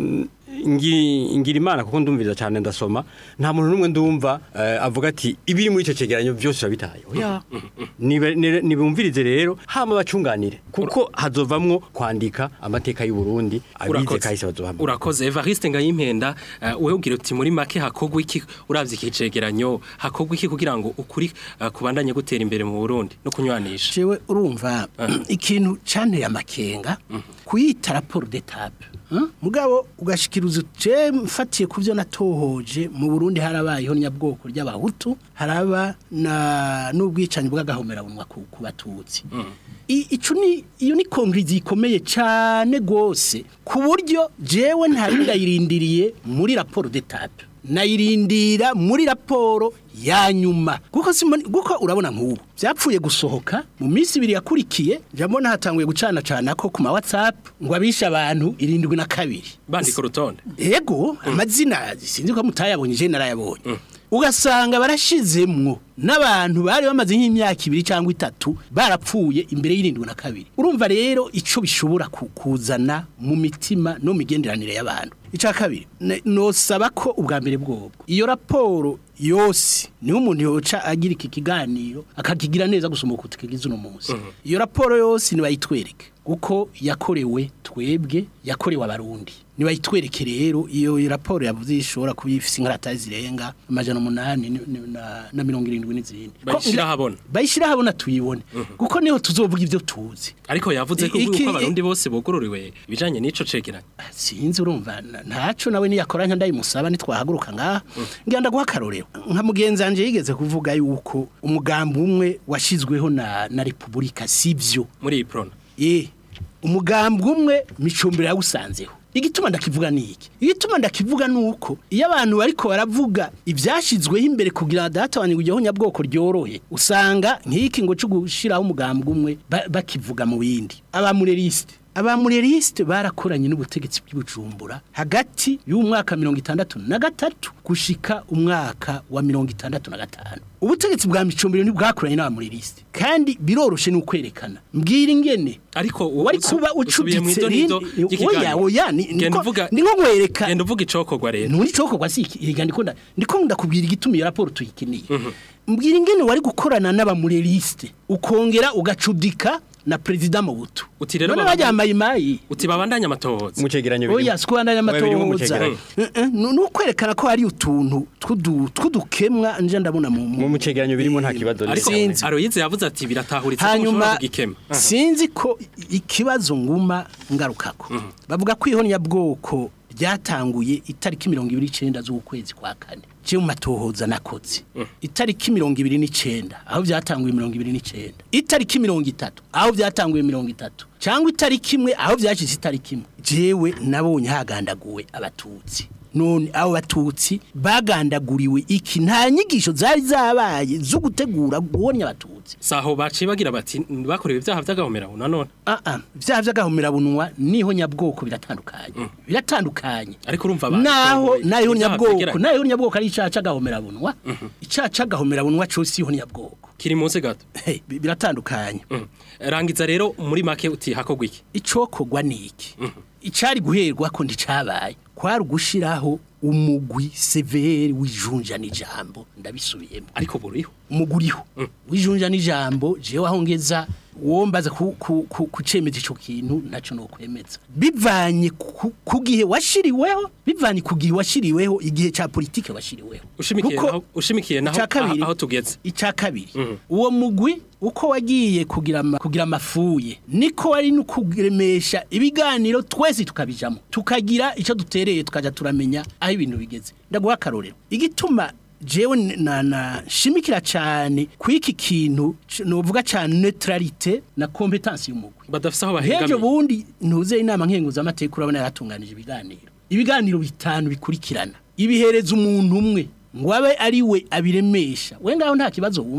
ngi- ngira imana kuko ndumviriza cyane ndasoma nta muntu n'umwe ndumva eh, avuga ati ibiri muri icyo cegeranyo byose urabitaye oya Nibe- nire- nibumvirize rero hama bacunganire kuko hazovamwo kwandika amateka y'u Burundi abize kahise bazohamwe urakoze Evariste Ngayimpenda uh, wewe ugira uti muri make hakogwa iki uravye iki cegeranyo hakogwa iki kugira ngo ukuri uh, kubandanye gutera imbere mu Burundi no kunywanisha jewe urumva ikintu canteye amakenga kuyita raporo d'etape huh? mugabo ugashikiriza je mfatiye kuvyo natohoje mu Burundi harabayeho nyabwoko ry'abahutu haraba na n'ubwicanyi bw'agahomera bunwa ku ku batutsi I- ico ni iyo ni kongrizi ikomeye cyane gose ku buryo jewe ntari ndayirindiriye muri raporo d'etape nayirindira muri raporo ya nyuma kuko simoni kuko urabona nk'ubu byapfuye gusohoka mu minsi ibiri yakurikiye njyambona hatanguye gucana cana ko ku ma WhatsApp ngo abishe abantu irindwi na kabiri bandika urutonde ego amazina sinzi ko mutayabonye je narayabonye ugasanga barashizemwo n'abantu bari bamaze nk'imyaka ibiri cyangwa itatu barapfuye imbere y'irindwi na kabiri urumva rero ico bishobora ku- kuzana mu mitima no mu migenderanire y'abantu icya kabiri ne- nosaba ko ubwa mbere bwobwo iyo raporo yose niho umuntu yoca agira iki kiganiro akakigira neza gusoma uko tukigize uno munsi iyo raporo yose nibayitwereke kuko yakorewe twebwe yakorewe abarundi nibayitwereke rero iyo raporo yavuze ishobora kuba ifise inkaratazi zirenga amajana umunani ni- ni- na- na mirongo irindwi n'izindi Ko- Bayishira ahabona. bayishira habona tuyibone kuko niho tuzovuga ibyo tuzi ariko yavuze ko Iki- uko abarundi bose bugururiwe ibijanye n'ico cegeranyo sinzi urumva na- ntaco nawe niyakoranya ndayimusaba nitwahaguruka ngaha ngenda guha akarorero nka mugenzi wanje yigeze kuvuga yuko umugambi umwe washizweho na, na repubulika sivyo muri iyi prona eh umugambi umwe micumbira yawusanzeho igituma ndakivuga ni iki igituma ndakivuga ni uko iyo abantu bariko baravuga ibyashizweho imbere kugira ngo databanye kujyaho nyabwoko ryorohe usanga nk'iki ngo cyo gushiraho umugambi umwe ba- bakivuga mu bindi abamureriste abamureriste barakoranye n'ubutegetsi bw'ibujumbura hagati y'umwaka mirongo itandatu na gatatu gushika umwaka wa mirongo itandatu na gatanu ubutegetsi bwa micumbiro ntibwakoranye n'abamureriste kandi biroroshe ni ukwerekana mbwira ingene ariko u- wari usu- kuba usubiye mu ucuditse idonido rindi- ry'ikiganiro. oya oya ni Genda niko- uvuga- ni nko nkwereka genda uvuga icokorwa rero nturi cokorwa si iki higa ndiko nda ndiko ndakubwira igituma iyo raporo tuyikeneye mbwira ingene wari gukorana n'abamureriste ukongera ugacudika na president Mobutu Uti rero none baba- bajya mayimayi uti babandanye amatohoza mu cegeranyo oya sikubandanya Oya, birimo mu amatohoza cegeranyo. Eh, eh, ni ni ukwerekana ko hari utuntu tw'udu- tw'udukemwa nje ndabona mu mu mu cegeranyo birimo nta kibazo ariko Sinzi. aroyize yavuze ati biratahuritse ko hanyuma mushobora kugikema sinzi ko ikibazo nguma ngarukako bavuga ko ihonyabwoko ryatanguye itariki mirongo ibiri n'icenda z'ukwezi kwa kane je mu matohoza nakoze itariki mirongo ibiri n'icenda aho byatanguye mirongo ibiri n'icenda itariki mirongo itatu aho byatanguye mirongo itatu cyangwa itariki imwe aho byashize itariki imwe jewe nabonye hagandaguwe abatutsi none abo batutsi bagandaguriwe iki nta nyigisho zari zabaye zo gutegura guhonya abatutsi saho baciye bagira bati bakorewe ibyaha by'agahomera nanone Ah ah, vya vy'agahomera bunwa niho nyabwoko biratandukanye. Biratandukanye. Ariko urumva abantu naho barongoye nayo ibyaha nyabwoko, vyegeranye. nayo nyabwoko ari icaca gahomera bunwa. Icaca gahomera bunwa cyo siho nyabwoko. kiri munsi gato Hey, bi- biratandukanye. Mm. rangiza rero muri make uti hakogwa iki Icokogwa niki? Icari guherwa ko ndicabaye. Kwari gushiraho umugwi severe wijunja n'ijambo ndabisubiyemo. ariko buriho umuguriho wijunja n'ijambo jewe aho ngeza wombaza ku ku ku kucemeza ico kintu naco no kwemeza bivanye ku ku gihe washiriweho bivanye ku gihe washiriweho igihe ca politike washiriweho ushimikiye Kuko naho ushimikiye naho ica kabiri- aho aho tugeze ica kabiri uwo mugwi uko wagiye kugira ama- kugira amafuye niko wari no kuremesha ibiganiro twese tukabijamo tukagira ico dutereye tukaja turamenya aho ibintu bigeze ndaguha akarorero igituma jewe na na shimikira cyane kwiki kintu c- novuga cyane neutralité na competence y'umugwi badafise aho Hejo bahegamiye bundi ntuze inama nkenguza amateka urabona yaratunganije ibiganiro. Ibiganiro bitanu bikurikirana. Ibihereza umuntu umwe ngo abe ari we abiremesha. We ngaho nta kibazo wumvamo.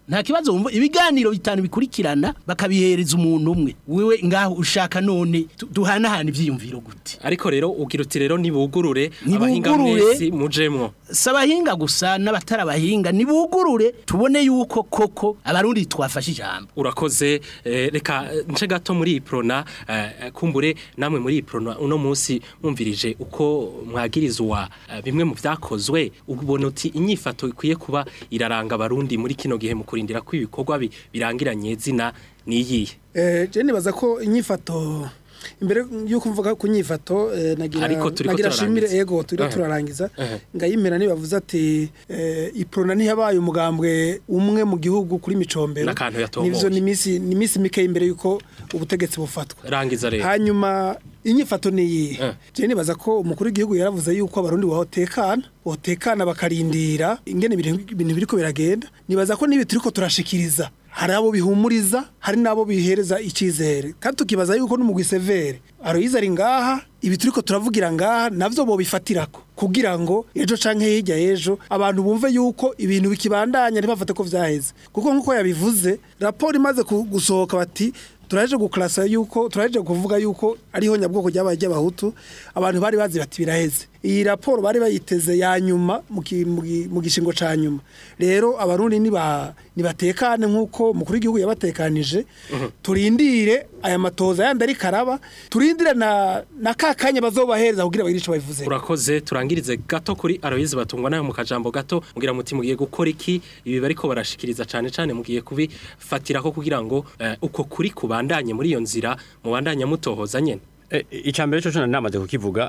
nta kibazo wumva ibiganiro bitanu bikurikirana bakabihereza umuntu umwe wewe ngaho ushaka none tu- duhanahana ivyiyumviro gute ariko rero ugira uti rero nibugurure Nibugurure. abahinga mwese mujemwo si abahinga gusa n'abatari abahinga nibugurure tubone yuko koko abarundi twafashe ijambo urakoze eh, reka eh, nce gato muri iyi prona eh, kumbure namwe muri iyi prona uno munsi mwumvirije uko mwagirizwa eh, bimwe mu vyakozwe ubona uti inyifato ikwiye kuba iraranga abarundi muri kino gihe mu kurindira ko ibikorwa bi- birangiranye zina niyihe Eh, je nibaza ko inyifato imbere yuko mvuga ku nyifato eh, nagira Ariko turiko nagira shimire turarangiza. ego turiko Ehe. turarangiza Ehe. ngayimera nibavuze ati eh, iprona ntiyabaye umugambwe umwe mu gihugu kuri micombero N'akantu yatomboye. nivyo ni misi ni misi mike imbere yuko ubutegetsi bufatwa rangiza rero hanyuma inyifato ni iyi Eh. je nibaza ko umukuru w'igihugu yaravuze yuko abarundi bahotekana botekana bakarindira ingene ibintu ibintu biriko biragenda nibaza ko nibi turiko turashikiriza hari abo bihumuriza hari nabo bihereza icyizere kandi tukibaza yuko n'umugwi severe aroyiza ari ngaha ibi turiko turavugira ngaha navyo bobifatirako kugira ngo ejo canke hirya ejo abantu bumve yuko ibintu bikibandanya ntibafate ko vyaheze kuko nkuko yabivuze raporo imaze ku- gusohoka bati turaje guklasa yuko turaje kuvuga yuko ariho nyabwoko ryabaye ry'abahutu abantu bari bazi bati biraheze iyi raporo bari bayiteze ya nyuma mu ki- mu gi- mu gishingo ca nyuma rero abarundi niba nibatekane nkuko mukuru w'igihugu yabatekanije turindire aya matoza yandi ari karaba turindire na na kakanya bazobahereza kugira bagire ico babivuze urakoze turangirize gato kuri aroyizi batungwa nayo mu kajambo gato mugira muti mugiye gukora iki ibi bariko barashikiriza cane cane mugiye kubifatira ko kugira ngo eh, uko kuri kubandanye muri iyo nzira mubandanya mutohoza nyene E, icambere cyo cyo namaze kukivuga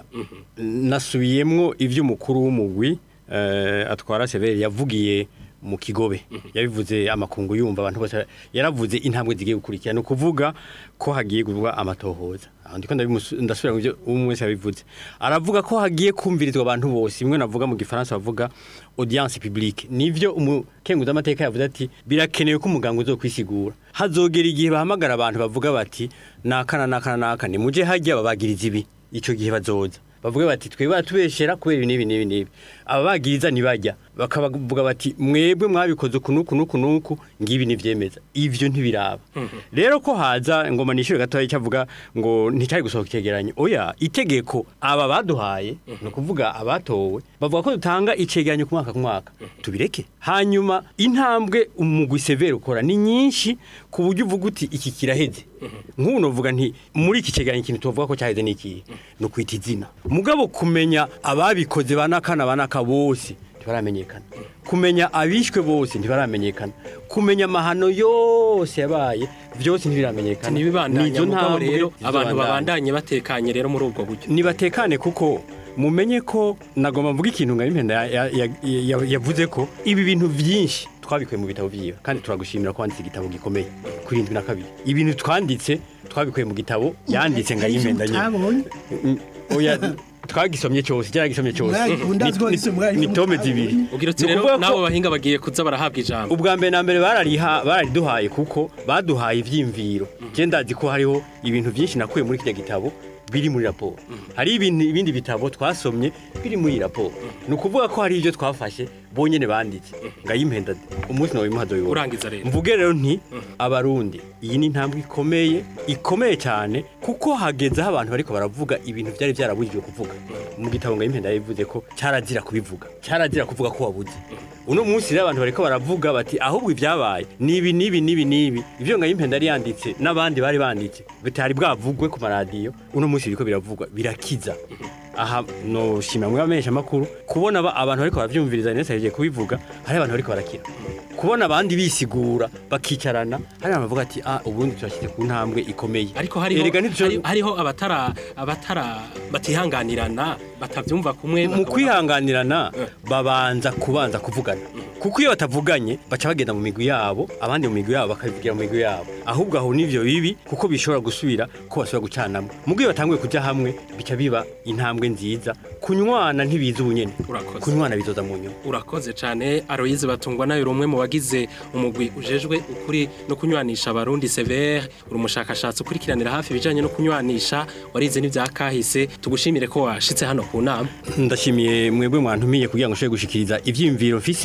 nasubiyemwo ivy'umukuru w'umugwi eh, atwara severe yavugiye mu kigobe yabivuze amakungu yumva abantu bose yaravuze intambwe zigiye gukurikira no kuvuga ko hagiye gurwa amatohoza aho ndiko ndabimusu- ndasubira mu byo umwe wese yabivuze aravuga ko hagiye kumvirizwa abantu bose imwe navuga mu gifaransa bavuga audience publique nivyo umukenguza amateka yavuze ati birakenewe ko umuganga uzokwisigura hazogera igihe bahamagara abantu bavuga bati nakana nakana naka ni muje hajya babagiriza ibi ico gihe bazoza bavuga bati twebwe batubeshera kubera ibi n'ibi n'ibi n'ibi ababagiriza ntibajya bakabavuga bati mwebwe mwabikoze uku n'uku n'uku n'uku ngibi ntivyemeza ivyo ntibiraba rero ko haza ngoma nishure gatoya cyavuga ngo nticyari gusohoka icegeranyo oya itegeko aba baduhaye ni ukuvuga abatowe bavuga ko dutanga icegeranyo ku mwaka ku mwaka tubireke hanyuma intambwe umugwi severe ukora ni nyinshi ku buryo uvuga uti iki kiraheze nk'ubu novuga nti muri iki cegeranyo ikintu tuvuga ko cyaheze ni ikihe ni ukwita izina mugabo kumenya ababikoze banakana banaka bose ntibaramenyekana kumenya abishwe bose ntibaramenyekana kumenya amahano yose yabaye byose ntibiramenyekana ntibibandanya Nizo mugabo ntambwe rero abantu zizobandanya. babandanye batekanye rero muri ubwo buryo nibatekane kuko mumenye ko nagomba mvuga ikintu nka impenda ya- ya- ya- yavuze ko ibi bintu byinshi twabikuye mu bitabo byiwe kandi turagushimira ko wanditse igitabo gikomeye kuri indwi na kabiri ibintu twanditse twabikuye mu gitabo yanditse nga impenda nyine Mutabonye? Mm, oya twagisomye cyose cyaragisomye cyose Mwari- Ni- ndazi ko ni- wanditse mwari- ni tome zibiri ugira uti Ni rero ukuvuga ko- n'abo bahinga bagiye kuza barahabwa ijambo ubwa mbere na mbere barariha barariduhaye kuko baduhaye ivyimviro je ndazi ko hariho ibintu byinshi nakuye muri kirya gitabo biri muri raporo hari ibintu ibindi bitabo twasomye biri muri iyi raporo ni ukuvuga ko hari ibyo twafashe bonyene banditse ngayimpenda umunsi nawe imuhazo yoba urangiza rero mvuge rero nti abarundi iyi ni intambwe ikomeye ikomeye cyane kuko hagezeho abantu bariko baravuga ibintu byari byarabujijwe kuvuga mu gitabo ngo impenda yabivuze ko cyarazira kubivuga cyarazira kuvuga ko wabuze uno munsi rero abantu bariko baravuga bati ahubwo ibyabaye ni ibi n'ibi n'ibi n'ibi ibyo ngo impenda yari yanditse n'abandi bari banditse bitari bwavugwe ku maradiyo uno munsi biriko biravugwa birakiza aha no shima mwe bamenyesha makuru kubona aba- abantu bariko baravyumviriza nese yagiye kubivuga hari abantu bariko barakira kubona abandi bisigura bakicarana hari abantu bavuga ati ah ubundi turashyize ku ntambwe ikomeye ariko hariho Erega ntituzo- hari- hariho abatara abatara batihanganirana batavyumva kumwe mu bakabona- kwihanganirana Eh. babanza kubanza kuvugana kuko iyo batavuganye baca bagenda mu migwi yabo abandi mu migwi yabo bakabivugira mu migwi yabo ahubwo aho nivyo bibi kuko bishobora gusubira ko basubira gucanamo mu gihe batanguye kuja hamwe bica biba intambwe nziza kunywana ntibiza ubunyene Urakoze. kunywana bizoza mu nyuma urakoze cyane aroyize batungwa nayo uri umwe mu bagize umugwi ujejwe ukuri no kunywanisha abarundi severe uri umushakashatsi ukurikiranira hafi ibijyanye no kunywanisha warize n'ibya kahise tugushimire ko washitse hano ku nama ndashimiye mwebwe mwantumiye kugira ngo ushobore gushikiriza ivyiyumviro mfise n'ivyo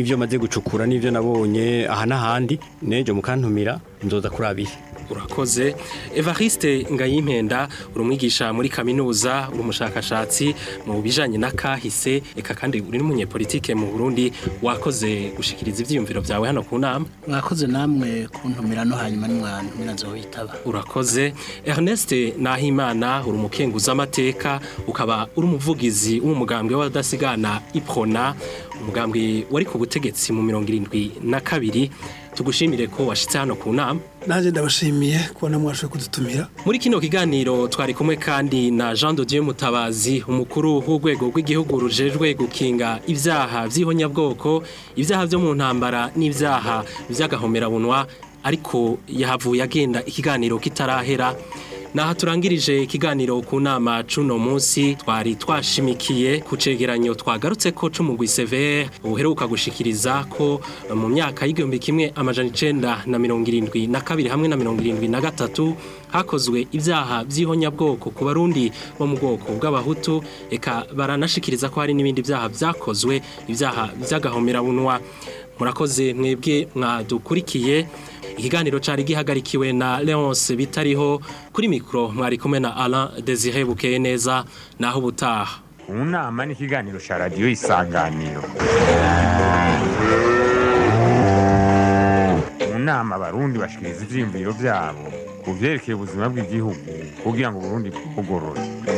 n'ivyo maze gucukura n'ivyo nabonye aha n'ahandi nejo mukantumira nzoza kurabira urakoze evariste ngayimpenda uri umwigisha muri kaminuza uri umushakashatsi mu bijanye n'akahise eka kandi uri n'umunyepolitike mu burundi wakoze gushikiriza ivyiyumviro vyawe hano ku nama mwakoze namwe kuntumira no hanyuma nimwantumira nzohitaba urakoze ernest nahimana uri umukenguza amateka ukaba uri umuvugizi w'umugambwe w'abadasigana iprona umugambwe wari ku butegetsi mu mirongo irindwi na kabiri tugushimire ko washitse hano ku nama nanjye ndabashimiye kubona mwashoboye kudutumira muri kino kiganiro twari kumwe kandi na Jean de Dieu Mutabazi umukuru w'urwego rw'igihugu rujejwe gukinga ibyaha by'ihonyabwoko ibyaha byo mu ntambara n'ibyaha by'agahomerabunwa ariko yahavuye agenda ikiganiro kitarahera Naha turangirije ikiganiro ku nama cuno munsi twari twashimikiye ku cegeranyo twagarutse ko c'umugwi severe uheruka gushikiriza ko mu myaka y'igihumbi kimwe amajana icenda na mirongo irindwi na kabiri hamwe na mirongo irindwi na gatatu hakozwe ibyaha by'ihonyabwoko ku barundi bo mu bwoko bw'abahutu eka baranashikiriza ko hari n'ibindi byaha byakozwe ibyaha by'agahomerabunwa murakoze mwebwe mwadukurikiye ikiganiro cari gihagarikiwe na Leonce bitariho kuri mikro mwari kumwe na Alain Desire Bukeye neza naho ubutaha mu nama n'ikiganiro cya radiyo isanganiro mu nama abarundi bashikiriza ivyiyumviro vyabo ku vyerekeye ubuzima bw'igihugu kugira ngo uburundi bugorore